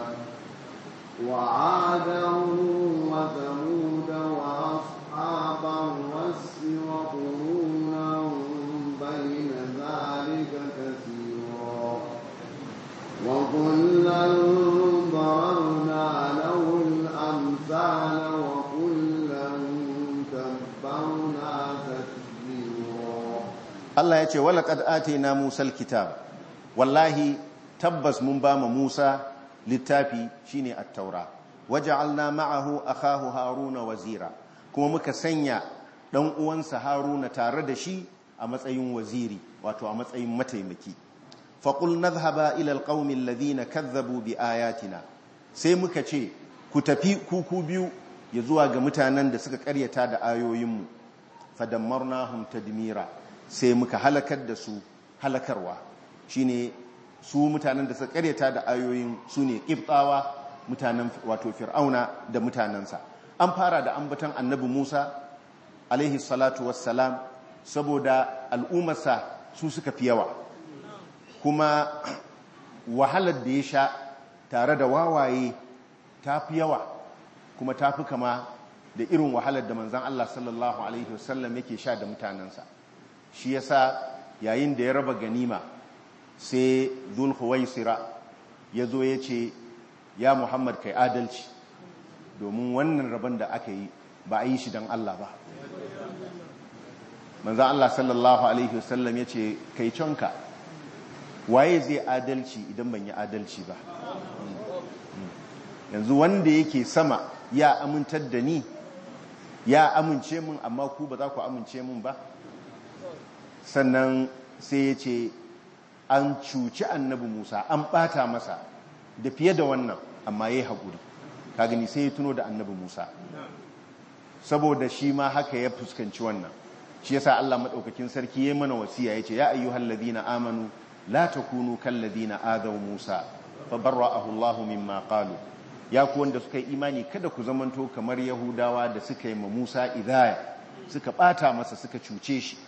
وعادا وثمود وأصحاب الرس وقرونا بين ذلك كثيرا وكلا ضربنا له الأمثال وكلا تبرنا تتبيرا Allah ya ce walaƙad atina Musa alkitab wallahi tabbas mun ba ma Musa littafi shine at-taura waja'alna ma'ahu akahu haruna wazira kuma muka sanya dan uwansa haruna tare da shi a matsayin waziri wato a matsayin mataimaki faqul nadhhaba ila alqaumi alladhina kazzabu biayatina sai muka ce ku tafi kuku biyu ya zuwa ga mutanen da suka karyata da ayoyinmu fadammarnahum tadmira sai muka halakar da su halakarwa shine su mutanen da suka karyata da ayoyin su ne ƙibtawa mutanen wato fir'auna da mutanensa an fara da ambatan annabi musa alaihi salatu wassalam saboda al'ummarsa su suka fi yawa kuma wahalar da ya sha tare da wawaye ta fi yawa kuma ta fi kama da irin wahalar da manzan Allah sallallahu alaihi wasallam yake sha da mutanensa shi yasa yayin da ya raba ganima sai zulhuwaisira ya zo ya ce ya muhammad kai adalci domin wannan rabon da aka yi ba a yi shi don Allah ba manzan Allah sallallahu alaihi wasallam ya ce kai conka waye zai adalci idan ban yi adalci ba yanzu wanda yake sama ya amintar da ni ya amince min amma ku ba za ku amince min ba sannan sai ya ce an cuci annabi musa an bata masa da fiye da wannan amma ya yi haƙuri ka gani sai ya tuno da annabi Musa saboda shi ma haka ya fuskanci wannan shi yasa Allah madaukakin sarki yayin mana wasiya yace ya ayyuhal ladina amanu la takunu kal ladina adaw Musa fabarra'ahu Allahu mimma qalu ya ku wanda suka yi imani kada ku zamanto kamar Yahudawa da suka yi ma Musa idaya suka bata masa suka cuce shi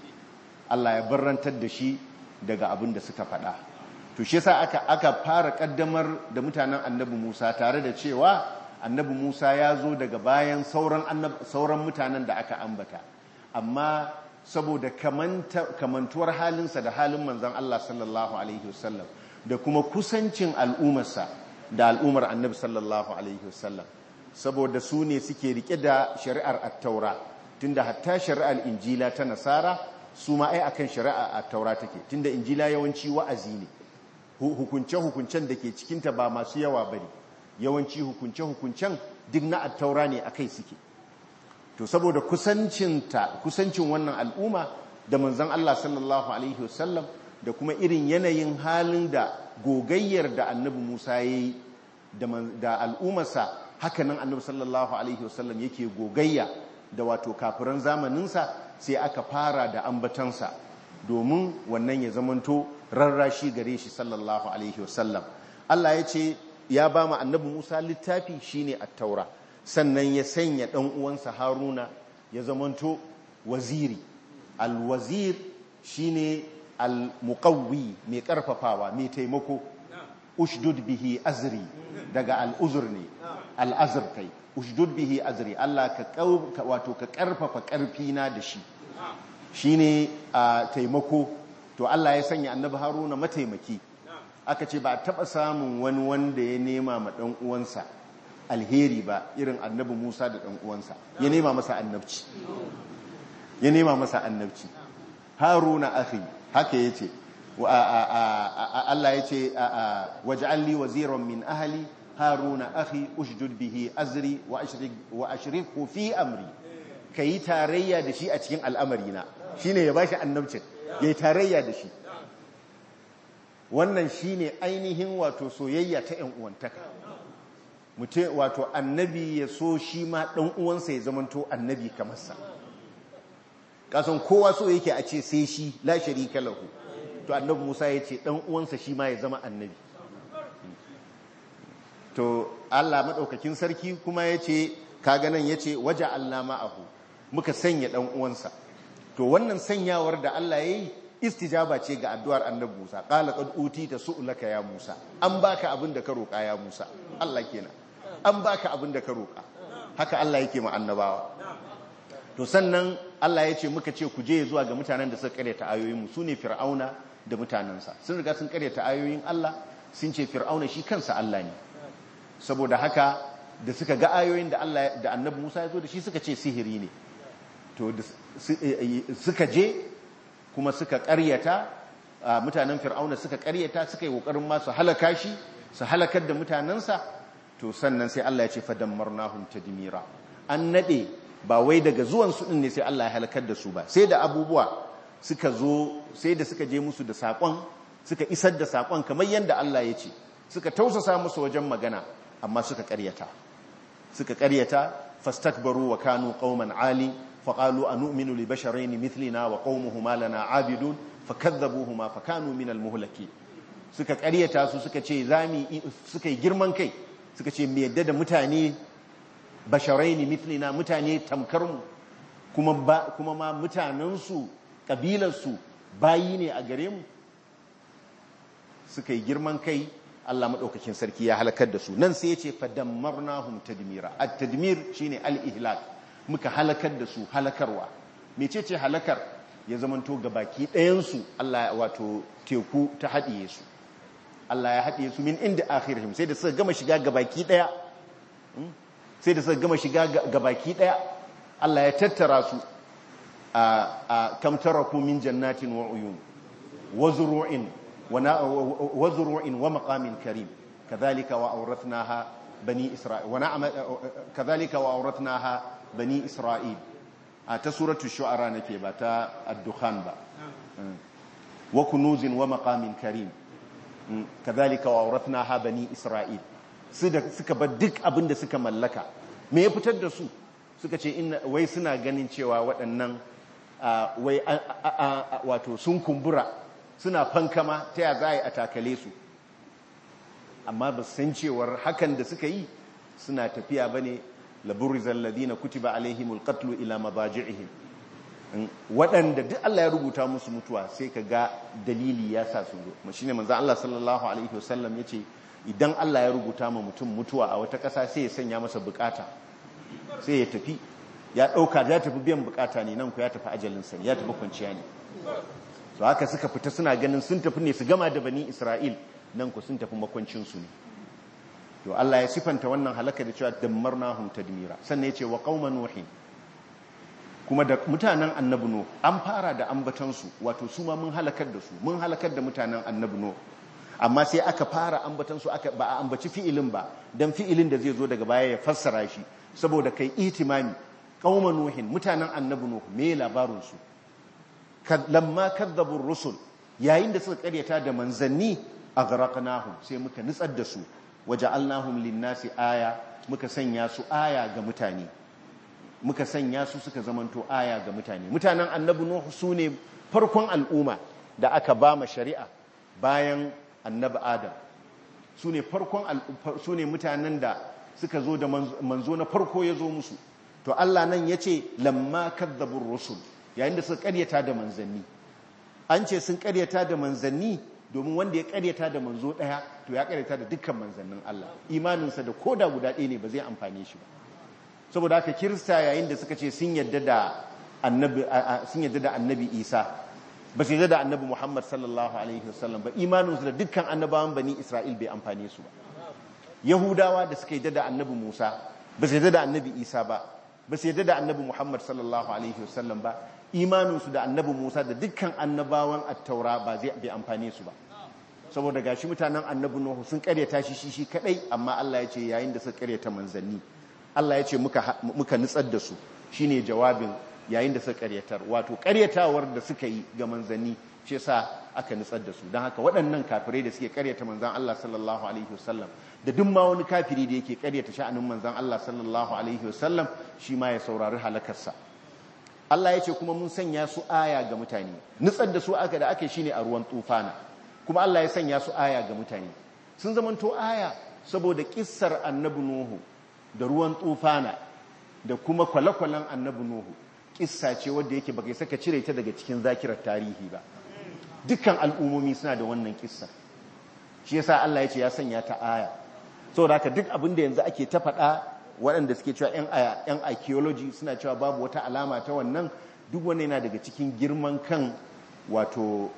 Allah ya barrantar da shi daga abin da suka faɗa to shi yasa aka aka fara kaddamar da mutanen annabi Musa tare da cewa annabi Musa ya zo daga bayan sauran sauran mutanen da aka ambata amma saboda kamantuwar halinsa da halin manzon Allah sallallahu alaihi wasallam da kuma kusancin al'ummarsa da al'ummar annabi sallallahu alaihi wasallam saboda su ne suke rike da shari'ar at-taura tunda hatta shari'ar injila ta nasara su ma ai akan shari'a at-taura take tunda injila yawanci wa'azi ne hukunce-hukuncen da ke cikinta ba masu yawa bane yawanci hukunce-hukuncen duk na at-taura ne akai suke to saboda kusancinta kusancin wannan al'umma da manzon Allah sallallahu alaihi wasallam da kuma irin yanayin halin da gogayyar da annabi Musa yayi da al'ummarsa hakanan annabi sallallahu alaihi wasallam yake gogayya da wato kafiran zamaninsa sai aka fara da ambatansa domin wannan ya zamanto rarrashi gare shi sallallahu alaihi wasallam Allah ya ce ya ba mu annabi Musa littafi shine at-taura sannan ya sanya dan uwansa Haruna ya zamanto waziri al-wazir shine al-muqawwi mai karfafawa mai taimako ushdud bihi azri daga al-uzr ne al-azr kai ushdud bihi azri Allah ka wato ka karfafa karfi na da shi shine a taimako to Allah ya sanya annabi Haruna mataimaki aka ce ba taba samun wani wanda ya nema ma dan uwansa alheri ba irin annabi Musa da dan uwansa ya nema masa annabci ya nema masa annabci Haruna akhi haka yace Allah yace waj'al li waziran min ahli haruna akhi ushdud bihi azri wa ashrik wa ashrikhu fi amri kai tarayya da shi a cikin al'amarina shine ya bashi annabcin yayi tarayya da shi wannan shine ainihin wato soyayya ta ƴan uwantaka mutum wato annabi ya so shi ma dan uwansa ya zamanto annabi kamar sa kasan kowa so yake a ce sai shi la sharika lahu to annabi Musa ya ce dan uwansa shi ma ya zama annabi to Allah madaukakin sarki kuma ya ce kaga nan ya ce waje Allah ma'ahu muka sanya dan uwansa to wannan sanyawar da Allah yayi istijaba ce ga addu'ar annabi Musa qala qad utita su'laka ya Musa an baka abin da ka roka ya Musa Allah kenan an baka abin da ka roka haka Allah yake ma annabawa to sannan Allah ya ce muka ce ku je zuwa ga mutanen da suka karyata ayoyinmu su ne fir'auna da mutanensa sun riga sun karyata ayoyin Allah sun ce fir'auna shi kansa Allah ne saboda haka da suka ga ayoyin da Allah da annabi Musa ya zo da shi suka ce sihiri ne to suka je kuma suka karyata mutanen fir'auna suka karyata suka yi kokarin ma su halaka shi su halakar da mutanensa to sannan sai Allah ya ce fadammarnahum tadmira an nade ba wai daga zuwan su ne sai Allah ya halakar da su ba sai da abubuwa suka zo sai da suka je musu da sakon suka isar da sakon kamar yadda Allah ya ce suka tausasa musu wajen magana amma suka karyata suka karyata fastakbaru wa kanu qauman ali faqalu anu'minu li basharayn mithlina wa qaumuhuma lana abidun fakadzabuhuma fakanu min almuhlaki suka karyata su suka ce zami suka yi girman kai suka ce me yadda da mutane basharaini mithlina mutane tamkar mu kuma ba kuma ma mutanen su kabilar su bayi ne a gare mu suka yi girman kai Allah madaukakin sarki ya halakar da su nan sai ya ce fadammarnahum tadmira at-tadmir shine al-ihlak muka halakar da su halakarwa mecece halakar ya zamanto gabaki ɗayan su Allah wato teku ta haɗiye su Allah ya haɗiye su min inda akhirihim sai da suka gama shiga gabaki ɗaya sai da suka gama shiga gabaki ɗaya Allah ya tattara su a kam taraku min jannatin wa uyun wa zuru'in wa zuru'in wa maqamin karim kadhalika wa awrathnaha bani isra'il wa na'ama kadhalika wa awrathnaha bani isra'il a ta suratul shu'ara nake ba ta ad-dukhan ba wa kunuzin wa maqamin karim kadhalika wa awrathnaha bani isra'il suka bar duk abin da suka mallaka me ya fitar da su suka ce wai suna ganin cewa waɗannan wai wato sun kumbura suna fankama ta ya za a yi a takale su amma ba san cewar hakan da suka yi suna tafiya ba ne laburizan ladina kutiba alaihimul qatlu ila mabaji'ihim waɗanda duk Allah ya rubuta musu mutuwa sai ka ga dalili ya sa su zo shine manzo Allah sallallahu alaihi wasallam yace idan Allah ya rubuta ma mutum mutuwa a wata ƙasa sai ya sanya masa bukata sai ya tafi ya ɗauka ya tafi biyan bukata ne nan ku ya tafi ajalinsa ya tafi kwanciya ne to haka suka fita suna ganin sun tafi ne su gama da bani Isra'il nan ku sun tafi makwancinsu ne to Allah ya sifanta wannan halaka da cewa dammarnahum tadmira sannan yace wa qauma nuhin kuma da mutanen annabi no an fara da ambatansu wato su ma mun halakar da su mun halakar da mutanen annabi no amma sai aka fara ambatansu aka ba a ambaci fi'ilin ba dan fi'ilin da zai zo daga baya ya fassara shi saboda kai itimami qauma nuhin mutanen annabi no me labarin su lamma kadzabu rusul yayin da suka karyata da manzanni aghraqnahum sai muka nutsar da su waja'alnahum lin-nasi aya muka sanya su aya ga mutane muka sanya su suka zamanto aya ga mutane mutanen annabi nuhu su ne farkon al'umma da aka ba ma shari'a bayan annabi adam su ne farkon su ne mutanen da suka zo da manzo na farko ya zo musu to Allah nan ya ce lamma kadzabur rusul yayin da suka karyata da manzanni an ce sun karyata da manzanni domin wanda ya karyata da manzo daya to ya karyata da dukkan manzannin Allah imaninsa da koda guda ɗaya ne ba zai amfane shi ba saboda haka kirista yayin da suka ce sun yadda da annabi sun yadda da annabi Isa ba su yadda da annabi Muhammad sallallahu alaihi wasallam ba imaninsu da dukkan annabawan bani Isra'il bai amfane su ba yahudawa da suka yadda da annabi Musa ba su yadda da annabi Isa ba ba su yadda da annabi Muhammad sallallahu alaihi wasallam ba imaninsu da annabi Musa da dukkan annabawan attaura ba zai bai amfane su ba saboda gashi mutanen annabi Nuhu sun karyata shi shi shi kadai amma Allah ya ce yayin da suka karyata manzanni Allah ya ce muka muka nutsar da su shine jawabin yayin da suka karyatar wato karyatawar da suka yi ga manzanni shi yasa aka nutsar da su don haka waɗannan kafirai da suke karyata manzan Allah sallallahu alaihi wasallam da duk ma wani kafiri da yake karyata sha'anin manzan Allah sallallahu alaihi wasallam shi ma ya saurari halakarsa Allah ya ce kuma mun sanya su aya ga mutane nutsar da su aka da ake shine a ruwan tufana kuma Allah ya sanya su aya ga mutane sun zamanto aya saboda kissar annabi Nuhu da ruwan tufana da kuma kwale-kwalen annabi Nuhu kissa ce wadda yake baka saka cire ta daga cikin zakirar tarihi ba dukkan al'ummomi suna da wannan kissa shi yasa Allah ya ce ya sanya ta aya saboda haka duk abin da yanzu ake ta faɗa waɗanda suke cewa 'yan archaeology suna cewa babu wata alama ta wannan duk wani yana daga cikin girman kan wato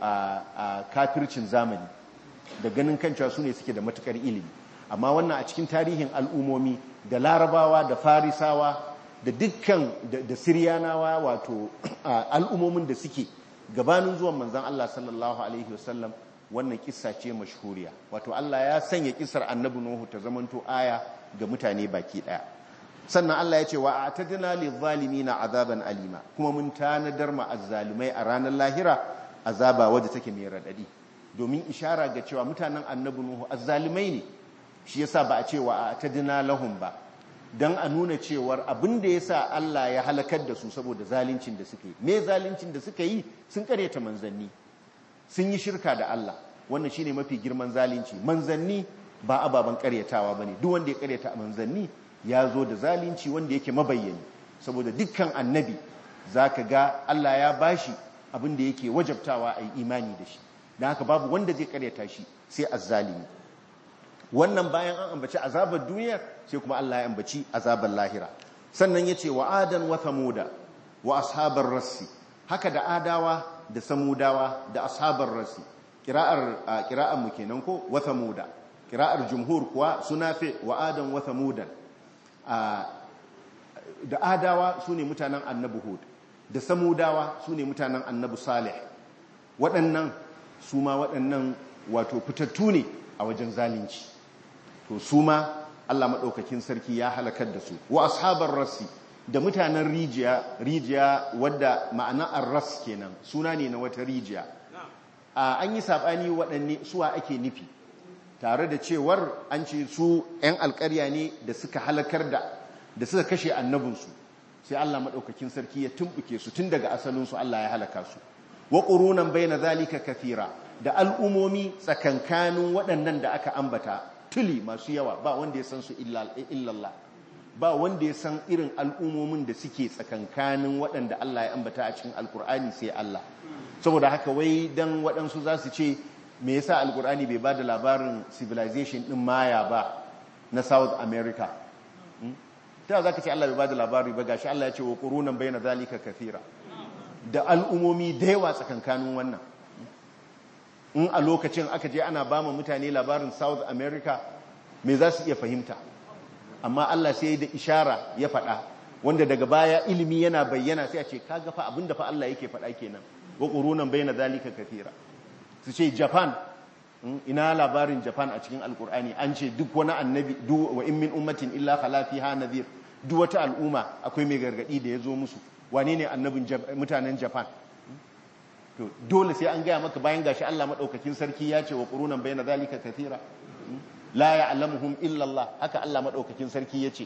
a kafircin zamani da ganin kan cewa su ne suke da matukar ilimi amma wannan a cikin tarihin al'umomi da larabawa da farisawa da dukkan da siryanawa wato al'umomin da suke gabanin zuwan manzan Allah sallallahu alaihi wasallam wannan kissa ce mashhuriya wato Allah ya sanya kissar annabi Nuhu ta zamanto aya ga mutane baki daya sannan Allah ya ce wa atadna lizzalimina azaban alima kuma mun tanadar ma azzalimai a ranar lahira azaba wadda take mai radadi domin ishara ga cewa mutanen annabi Nuhu azzalimai ne shi yasa ba a ce wa atadna lahum ba dan a nuna cewar abin da yasa Allah ya halakar da su saboda zaluncin da suka yi me zaluncin da suka yi sun karyata manzanni sun yi shirka da Allah wannan shine mafi girman zalunci manzanni ba ababen karyatawa bane duk wanda ya karyata manzanni ya zo da zalunci wanda yake mabayyani saboda dukkan annabi zaka ga Allah ya bashi abin da yake wajabtawa a yi imani da shi don haka babu wanda zai karyata shi sai azzalimi wannan bayan an ambaci azabar duniya sai kuma Allah ya ambaci azabar lahira sannan yace wa adan wa thamuda wa ashabar rassi haka da adawa da samudawa da ashabar rassi kira'ar kira'ar mu kenan ko wa thamuda kira'ar jumhur kuwa suna fi wa adan wa thamudan da adawa sune mutanen annabi hud da samudawa sune mutanen annabi salih waɗannan su ma waɗannan wato fitattu ne a wajen zalunci to su ma Allah maɗaukakin sarki ya halakar da su wa ashabar rassi da mutanen rijiya rijiya wadda ma'ana arras kenan suna ne na wata rijiya an yi saɓani waɗanne suwa ake nufi tare da cewar an ce su 'yan alkarya ne da suka halakar da da suka kashe annabinsu sai Allah maɗaukakin sarki ya tumbuke su tun daga asalinsu Allah ya halaka su wa ƙurunan bai na zalika kafira da al'umomi tsakankanin waɗannan da aka ambata tuli masu yawa ba wanda ya san su illallah ba wanda ya san irin al'umomin da suke tsakankanin waɗanda Allah ya ambata a cikin alkur'ani sai Allah saboda haka wai dan waɗansu za su ce me yasa alkur'ani bai ba da labarin civilization ɗin maya ba na south america ta za ka ce Allah bai ba da labari ba gashi Allah ya ce wa ƙurunan bai na zalika kafira da al'umomi da yawa tsakankanin wannan in a lokacin aka je ana ba ma mutane labarin south america me za su iya fahimta amma Allah sai da ishara ya faɗa wanda daga baya ilimi yana bayyana sai a ce kaga fa abinda fa Allah yake faɗa kenan wa qurunan bayna zalika kathira su ce Japan ina labarin Japan a cikin alkur'ani an ce duk wani annabi duk wa in min ummatin illa khala fiha nadhir duk wata al'umma akwai mai gargadi da ya zo musu wane ne annabin mutanen Japan to dole sai an gaya maka bayan gashi Allah madaukakin sarki ya ce wa qurunan bayna zalika kathira la ya'lamuhum illa Allah haka Allah madaukakin sarki yace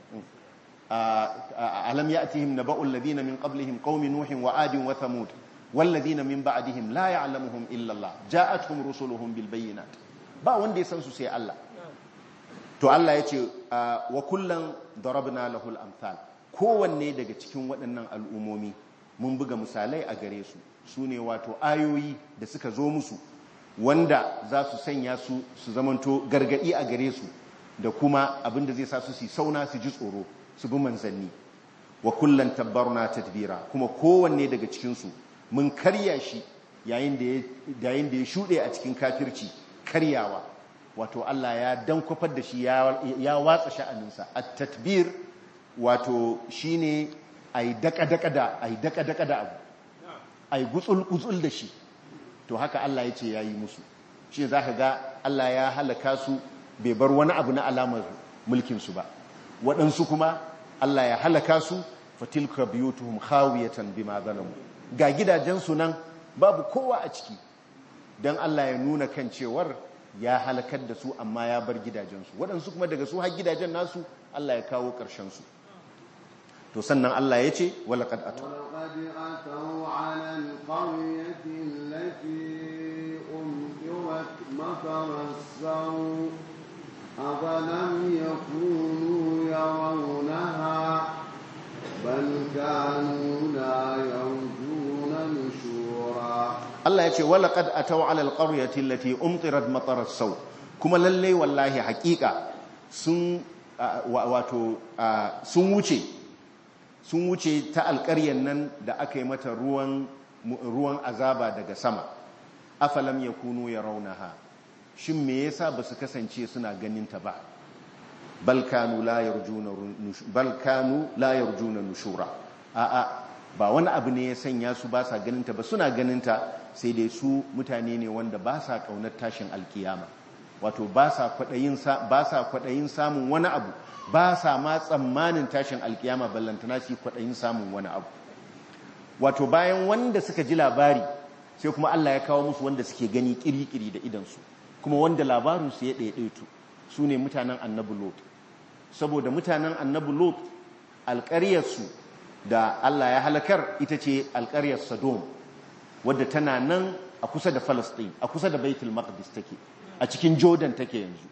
alam ya'tihim naba'ul ladina min qablihim qaumi nuhin wa adin wa thamud wal ladina min ba'dihim la ya'lamuhum illa Allah ja'atuhum rusuluhum bil bayyinat ba wanda ya san su sai Allah to Allah yace wa kullan darabna lahul amsal kowanne daga cikin waɗannan al'umomi mun buga misalai a gare su sune wato ayoyi da suka zo musu wanda za su sanya su su zamanto gargadi a gare su da kuma abinda zai sa su su sauna su ji tsoro su bi manzanni wa kullan tabbarna tadbira kuma kowanne daga cikinsu mun karya shi yayin da ya shuɗe a cikin kafirci karyawa wato Allah ya dankwafar da shi ya watsa sha'aninsa a tatbir wato shine ai daka-daka da ai daka-daka da abu ai gutsul-gutsul da shi to haka Allah ya ce ya yi musu shi za ka ga Allah ya halaka su bai bar wani abu na alamar mulkinsu ba waɗansu kuma Allah ya halaka su fatilka biyutuhum khawiyatan bima zalamu ga gidajensu nan babu kowa a ciki don Allah ya nuna kan cewar ya halakar da su amma ya bar gidajensu waɗansu kuma daga su har gidajen nasu Allah ya kawo ƙarshensu to sannan Allah ya ce walaƙad atu ولقد أتوا على القرية التي أمطرت مطر السوء أفلم يكونوا يرونها بل كانوا لا يرجون نشورا Allah ya ce walaƙad atau ala alƙaryati allati umtirat matarar sau kuma lalle wallahi haƙiƙa sun wato sun wuce sun wuce ta alƙaryar nan da aka yi mata ruwan ruwan azaba daga sama afalam yakunu yarawnaha shin me yasa ba su kasance suna ganin ta ba balkanu la yarjuna balkanu la yarjuna nushura a'a ba wani abu ne ya sanya su ba sa ganin ta ba suna ganin ta sai dai su mutane ne wanda ba sa kaunar tashin alkiyama wato ba sa kwadayin ba sa kwadayin samun wani abu ba sa ma tsammanin tashin alkiyama ballantana shi kwadayin samun wani abu wato bayan wanda suka ji labari sai kuma Allah ya kawo musu wanda suke gani kiri-kiri da idansu kuma wanda labarinsu ya ɗaiɗaitu su ne mutanen annabi lot saboda mutanen annabi lot alƙaryarsu da Allah ya halakar ita ce alƙaryar Sodom wadda tana nan a kusa da Palestine a kusa da Baitul Maqdis take a cikin Jordan take yanzu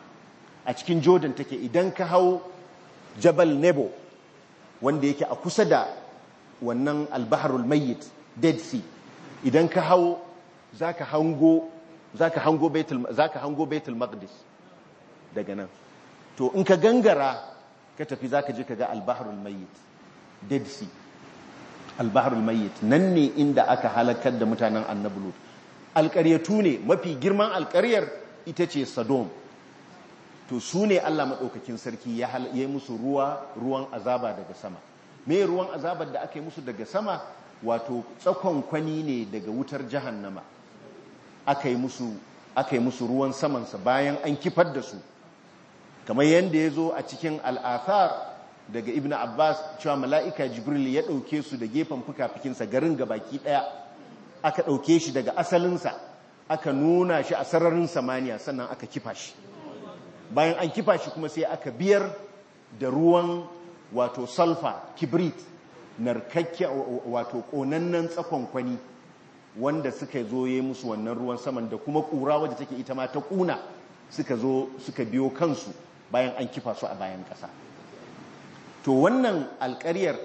a cikin Jordan take idan ka hau Jabal Nebo wanda yake a kusa da wannan Al-Bahrul Mayyit Dead Sea idan ka hau zaka hango zaka hango Baitul zaka hango Baitul Maqdis daga nan to in ka gangara ka tafi zaka je ka ga Al-Bahrul Mayyit Dead Sea albaharul mayyit nan ne inda aka halakar da mutanen annabi lut alƙaryatu ne mafi girman alƙaryar ita ce Sodom to su ne Allah maɗaukakin sarki ya yi musu ruwa ruwan azaba daga sama me ruwan azabar da aka yi musu daga sama wato tsakon kwani ne daga wutar jahannama aka yi musu aka yi musu ruwan samansa bayan an kifar da su kamar yadda ya zo a cikin al'athar daga ibn abbas cewa mala'ika jibril ya ɗauke su da gefen fuka-fikinsa garin gabaki ɗaya aka ɗauke shi daga asalinsa aka nuna shi a sararin samaniya sannan aka kifa shi bayan an kifa shi kuma sai aka biyar da ruwan wato sulfur kibrit narkakke wato konannen tsakon kwani wanda suka zo yi musu wannan ruwan saman da kuma kura wadda take ita ma ta kuna suka zo suka biyo kansu bayan an kifa su a bayan ƙasa to wannan alƙaryar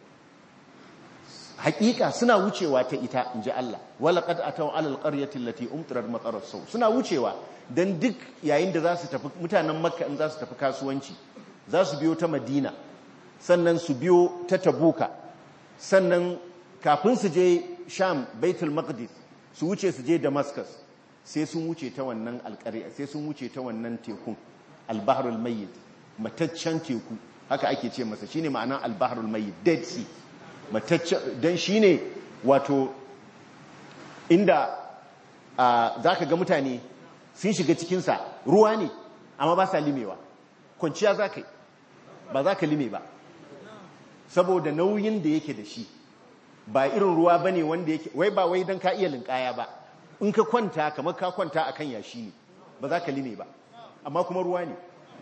hakika suna wucewa ta ita in ji Allah wala qad ataw ala alqaryati allati umtirat matarar sau suna wucewa dan duk yayin da za su tafi mutanen makka in za su tafi kasuwanci za su biyo ta madina sannan su biyo ta tabuka sannan kafin su je sham baitul maqdis su wuce su je damascus sai sun wuce ta wannan alƙarya sai sun wuce ta wannan tekun albahrul mayyit mataccen teku haka ake ce masa shine ma'anar albahrul mayyit dead sea mataccen dan shine wato inda za ka ga mutane sun shiga cikinsa ruwa ne amma ba sa limewa kwanciya za ka yi ba za ka lime ba saboda nauyin da yake da shi ba irin ruwa ba ne wanda yake wai ba wai don ka iya linkaya ba in ka kwanta kamar ka kwanta a kan yashi ne ba za ka lime ba amma kuma ruwa ne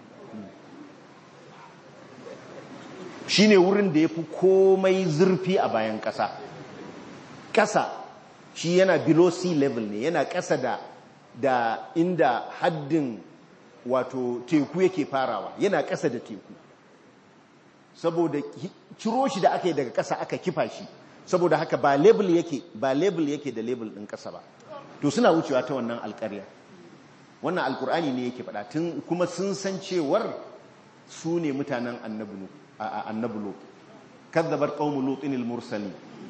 shi ne wurin da ya fi komai zurfi a bayan ƙasa ƙasa shi yana below sea level ne yana ƙasa da da inda haddin wato teku yake farawa yana ƙasa da teku saboda ciro shi da aka yi daga ƙasa aka kifa shi saboda haka ba label yake ba label yake da label ɗin ƙasa ba to suna wucewa ta wannan alƙarya wannan alƙur'ani ne yake faɗa tun kuma sun san cewar su ne mutanen annabulo kazzabar qaumu lutin al-mursalin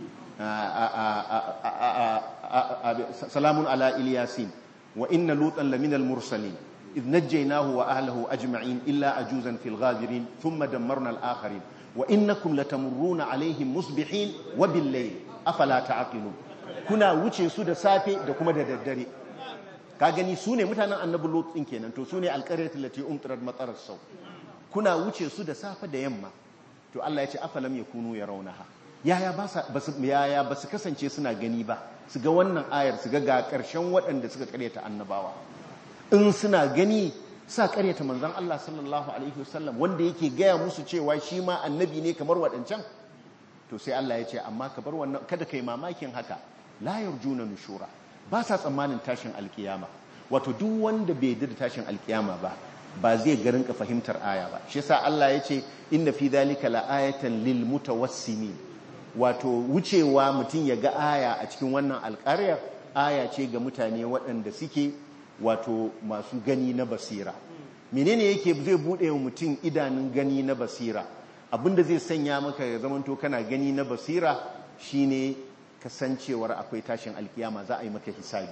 salamun ala ilyasin wa inna lutan lamina al-mursalin إذ نجيناه وأهله أجمعين إلا أجوزا في الغابرين ثم دمرنا الآخرين وإنكم لتمرون عليهم مصبحين وبالليل أفلا تعقلون كنا وجه سود سافي دكما ددري kagani su ne mutanen annabi lot ɗin kenan to su ne alƙaryar lati umtarar matsarar sau kuna wuce su da safe da yamma to Allah ya ce afalam yakunu yarawnaha yaya ba yaya ba su kasance suna gani ba su ga wannan ayar su ga ga ƙarshen waɗanda suka ƙaryata annabawa in suna gani sa karyata manzan Allah sallallahu Alaihi wasallam wanda yake gaya musu cewa shi ma annabi ne kamar waɗancan to sai Allah ya ce amma ka bar wannan kada kai mamakin haka la yarjuna nushura ba sa tsammanin tashin alkiyama wato duk wanda bai da tashin alkiyama ba ba zai garin ka fahimtar aya ba shi yasa Allah ya ce inna fi dhalika la ayatan lil mutawassimin wato wucewa mutum ya ga aya a cikin wannan alƙaryar aya ce ga mutane waɗanda suke wato masu gani na basira menene yake zai bude wa mutum idanun gani na basira abinda zai sanya maka ya zamanto kana gani na basira shine kasancewar akwai tashin alkiyama za a yi maka hisabi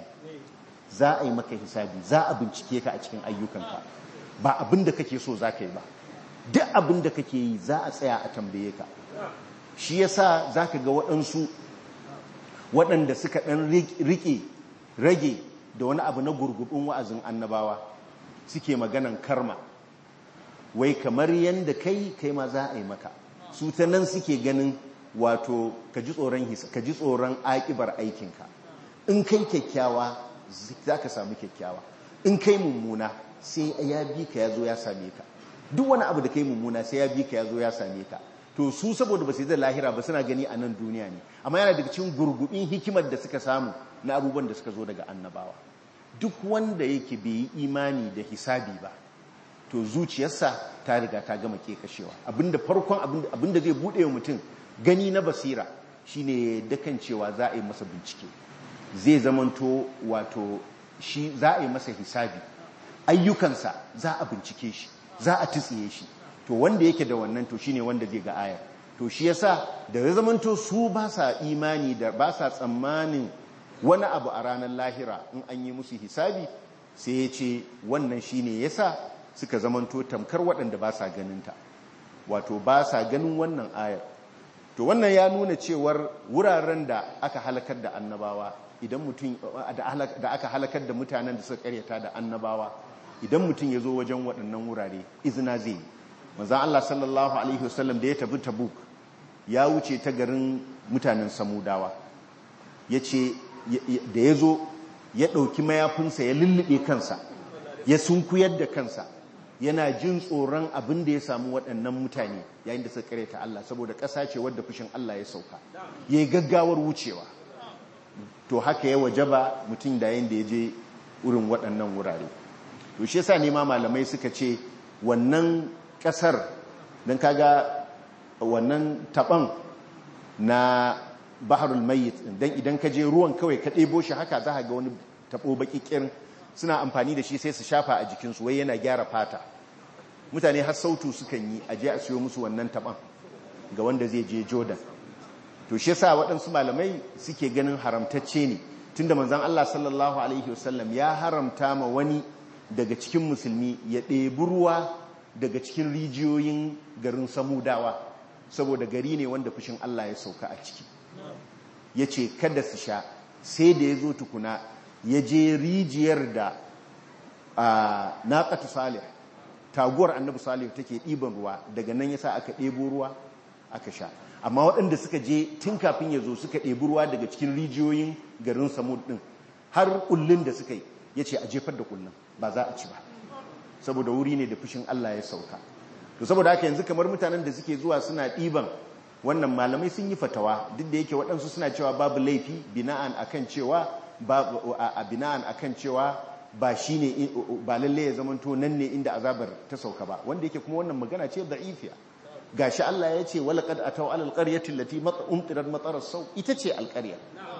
za a yi maka hisabi za a bincike ka a cikin ayyukanka ba abinda kake so za ka yi ba duk abinda kake yi za a tsaya a tambaye ka shi yasa za ka ga waɗansu waɗanda suka ɗan riƙe rage da wani abu na gurgudun wa'azin annabawa suke maganan karma wai kamar yadda kai kai ma za a yi maka su ta nan suke ganin wato ka ji tsoron hisa ka ji tsoron akibar aikinka in kai kyakkyawa za ka samu kyakkyawa in kai mummuna sai ya bi ka ya zo ya same ka duk wani abu da kai mummuna sai ya bi ka ya zo ya same ka to su saboda ba su yi da lahira ba suna gani a nan duniya ne amma yana daga cikin gurgubin hikimar da suka samu na abubuwan da suka zo daga annabawa duk wanda yake bai yi imani da hisabi ba to zuciyarsa ta riga ta gama kashewa abinda farkon abinda zai bude wa mutum gani na basira shine da kan cewa za a yi masa bincike zai zamanto wato shi za a yi masa hisabi ayyukansa za a bincike shi za a tsiye shi to wanda yake da wannan to shine wanda zai ga ayar to shi yasa da ya zamanto su ba sa imani da ba sa tsammanin wani abu a ranar lahira in an yi musu hisabi sai ya ce wannan shine yasa suka zamanto tamkar waɗanda ba sa ganinta wato ba sa ganin wannan ayar to wannan ya nuna cewar wuraren da aka halakar da annabawa idan mutum da aka halakar da mutanen da suka karyata da annabawa idan mutum ya zo wajen waɗannan wurare izina zai yi manzan Allah sallallahu alaihi wasallam da ya tafi tabuk ya wuce ta garin mutanen samudawa ya ce da ya zo ya ɗauki mayafinsa ya lullube kansa ya sunkuyar da kansa yana jin tsoron abin da ya samu waɗannan mutane yayin da suka karyata Allah saboda ƙasa ce wadda fushin Allah ya sauka ya yi gaggawar wucewa to haka ya wajaba mutum da yayin da ya je wurin waɗannan wurare to shi yasa ne ma malamai suka ce wannan ƙasar don kaga wannan taɓan na baharul mayyit don idan ka je ruwan kawai ka ɗebo shi haka za ga wani taɓo baƙiƙirin suna amfani da shi sai su shafa a jikinsu wai yana gyara fata mutane har sautu sukan yi aje a siyo musu wannan taɓan ga wanda zai je jordan to shi yasa waɗansu malamai suke ganin haramtacce ne tunda manzon Allah sallallahu alaihi wasallam ya haramta ma wani daga cikin musulmi ya ɗebi ruwa daga cikin rijiyoyin garin samudawa saboda gari ne wanda fushin Allah ya sauka a ciki ya ce kada su sha sai da ya zo tukuna ya je rijiyar da naƙatu salih taguwar annabi salih take ɗiban ruwa daga nan yasa aka ɗebo ruwa aka sha amma waɗanda suka je tun kafin ya zo suka ɗebi ruwa daga cikin rijiyoyin garin samud ɗin har ƙullun da suka yi ya ce a jefar da ƙullun ba za a ci ba saboda wuri ne da fushin Allah ya sauka to saboda haka yanzu kamar mutanen da suke zuwa suna ɗiban wannan malamai sun yi fatawa duk da yake waɗansu suna cewa babu laifi bina'an akan cewa a bina'an akan cewa ba shi ne ba lalle ya zamanto nan ne inda azabar ta sauka ba wanda yake kuma wannan magana ce da'ifiya gashi Allah ya ce wala qad ataw alal qaryati allati umtirat matar sau ita ce alqarya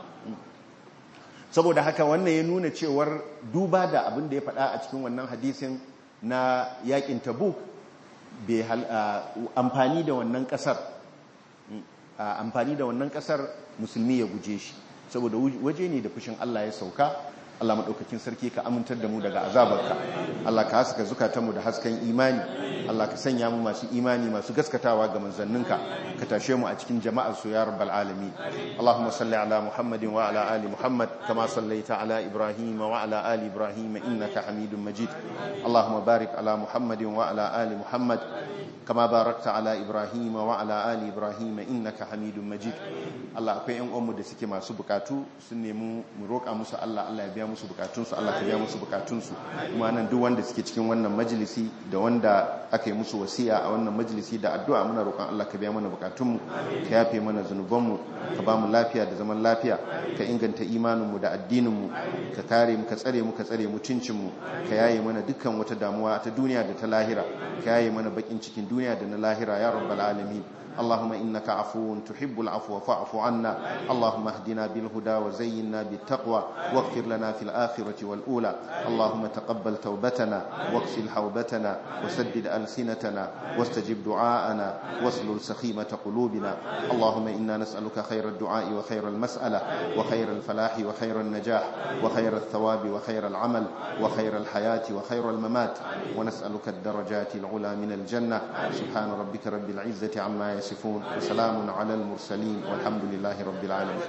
saboda haka wannan ya nuna cewar duba da abin da ya faɗa a cikin wannan hadisin na yakin tabuk bai amfani da wannan kasar amfani da wannan kasar musulmi ya guje shi saboda waje ne da fushin Allah ya sauka Allah maɗaukakin sarki ka amintar da mu daga azabarka Allah ka haska zukatanmu da hasken imani Allah ka sanya mu masu imani masu gaskatawa ga manzanninka ka tashe mu a cikin jama'ar su ya rabbal alamin Allahumma salli ala Muhammadin wa ala ali Muhammad kama sallaita ala Ibrahim wa ala ali Ibrahim innaka Hamidum Majid Allahumma barik ala Muhammadin wa ala ali Muhammad kama barakta ala Ibrahim wa ala ali Ibrahim innaka Hamidum Majid Allah akwai ƴan uwanmu da suke masu bukatu sun nemi mu roƙa musu Allah Allah ya biya musu bukatunsu Allah ka biya musu bukatunsu kuma nan duk wanda suke cikin wannan majalisi da wanda aka yi musu wasiya a wannan majalisi da addu'a muna roƙon Allah ka biya mana bukatunmu ka yafe mana zunubanmu ka ba mu lafiya da zaman lafiya ka inganta imaninmu da addininmu ka kare mu ka tsare mu ka tsare mutuncinmu ka yaye mana dukkan wata damuwa ta duniya da ta lahira ka yaye mana bakin cikin duniya da na lahira ya rabbal alamin اللهم إنك عفو تحب العفو فاعف عنا اللهم اهدنا بالهدى وزينا بالتقوى واغفر لنا في الآخرة والأولى اللهم تقبل توبتنا واغسل حوبتنا وسدد ألسنتنا واستجب دعاءنا واسلل سخيمة قلوبنا اللهم إنا نسألك خير الدعاء وخير المسألة وخير الفلاح وخير النجاح وخير الثواب وخير العمل وخير الحياة وخير الممات ونسألك الدرجات العلى من الجنة سبحان ربك رب العزة عما يصفون وسلام على المرسلين والحمد لله رب العالمين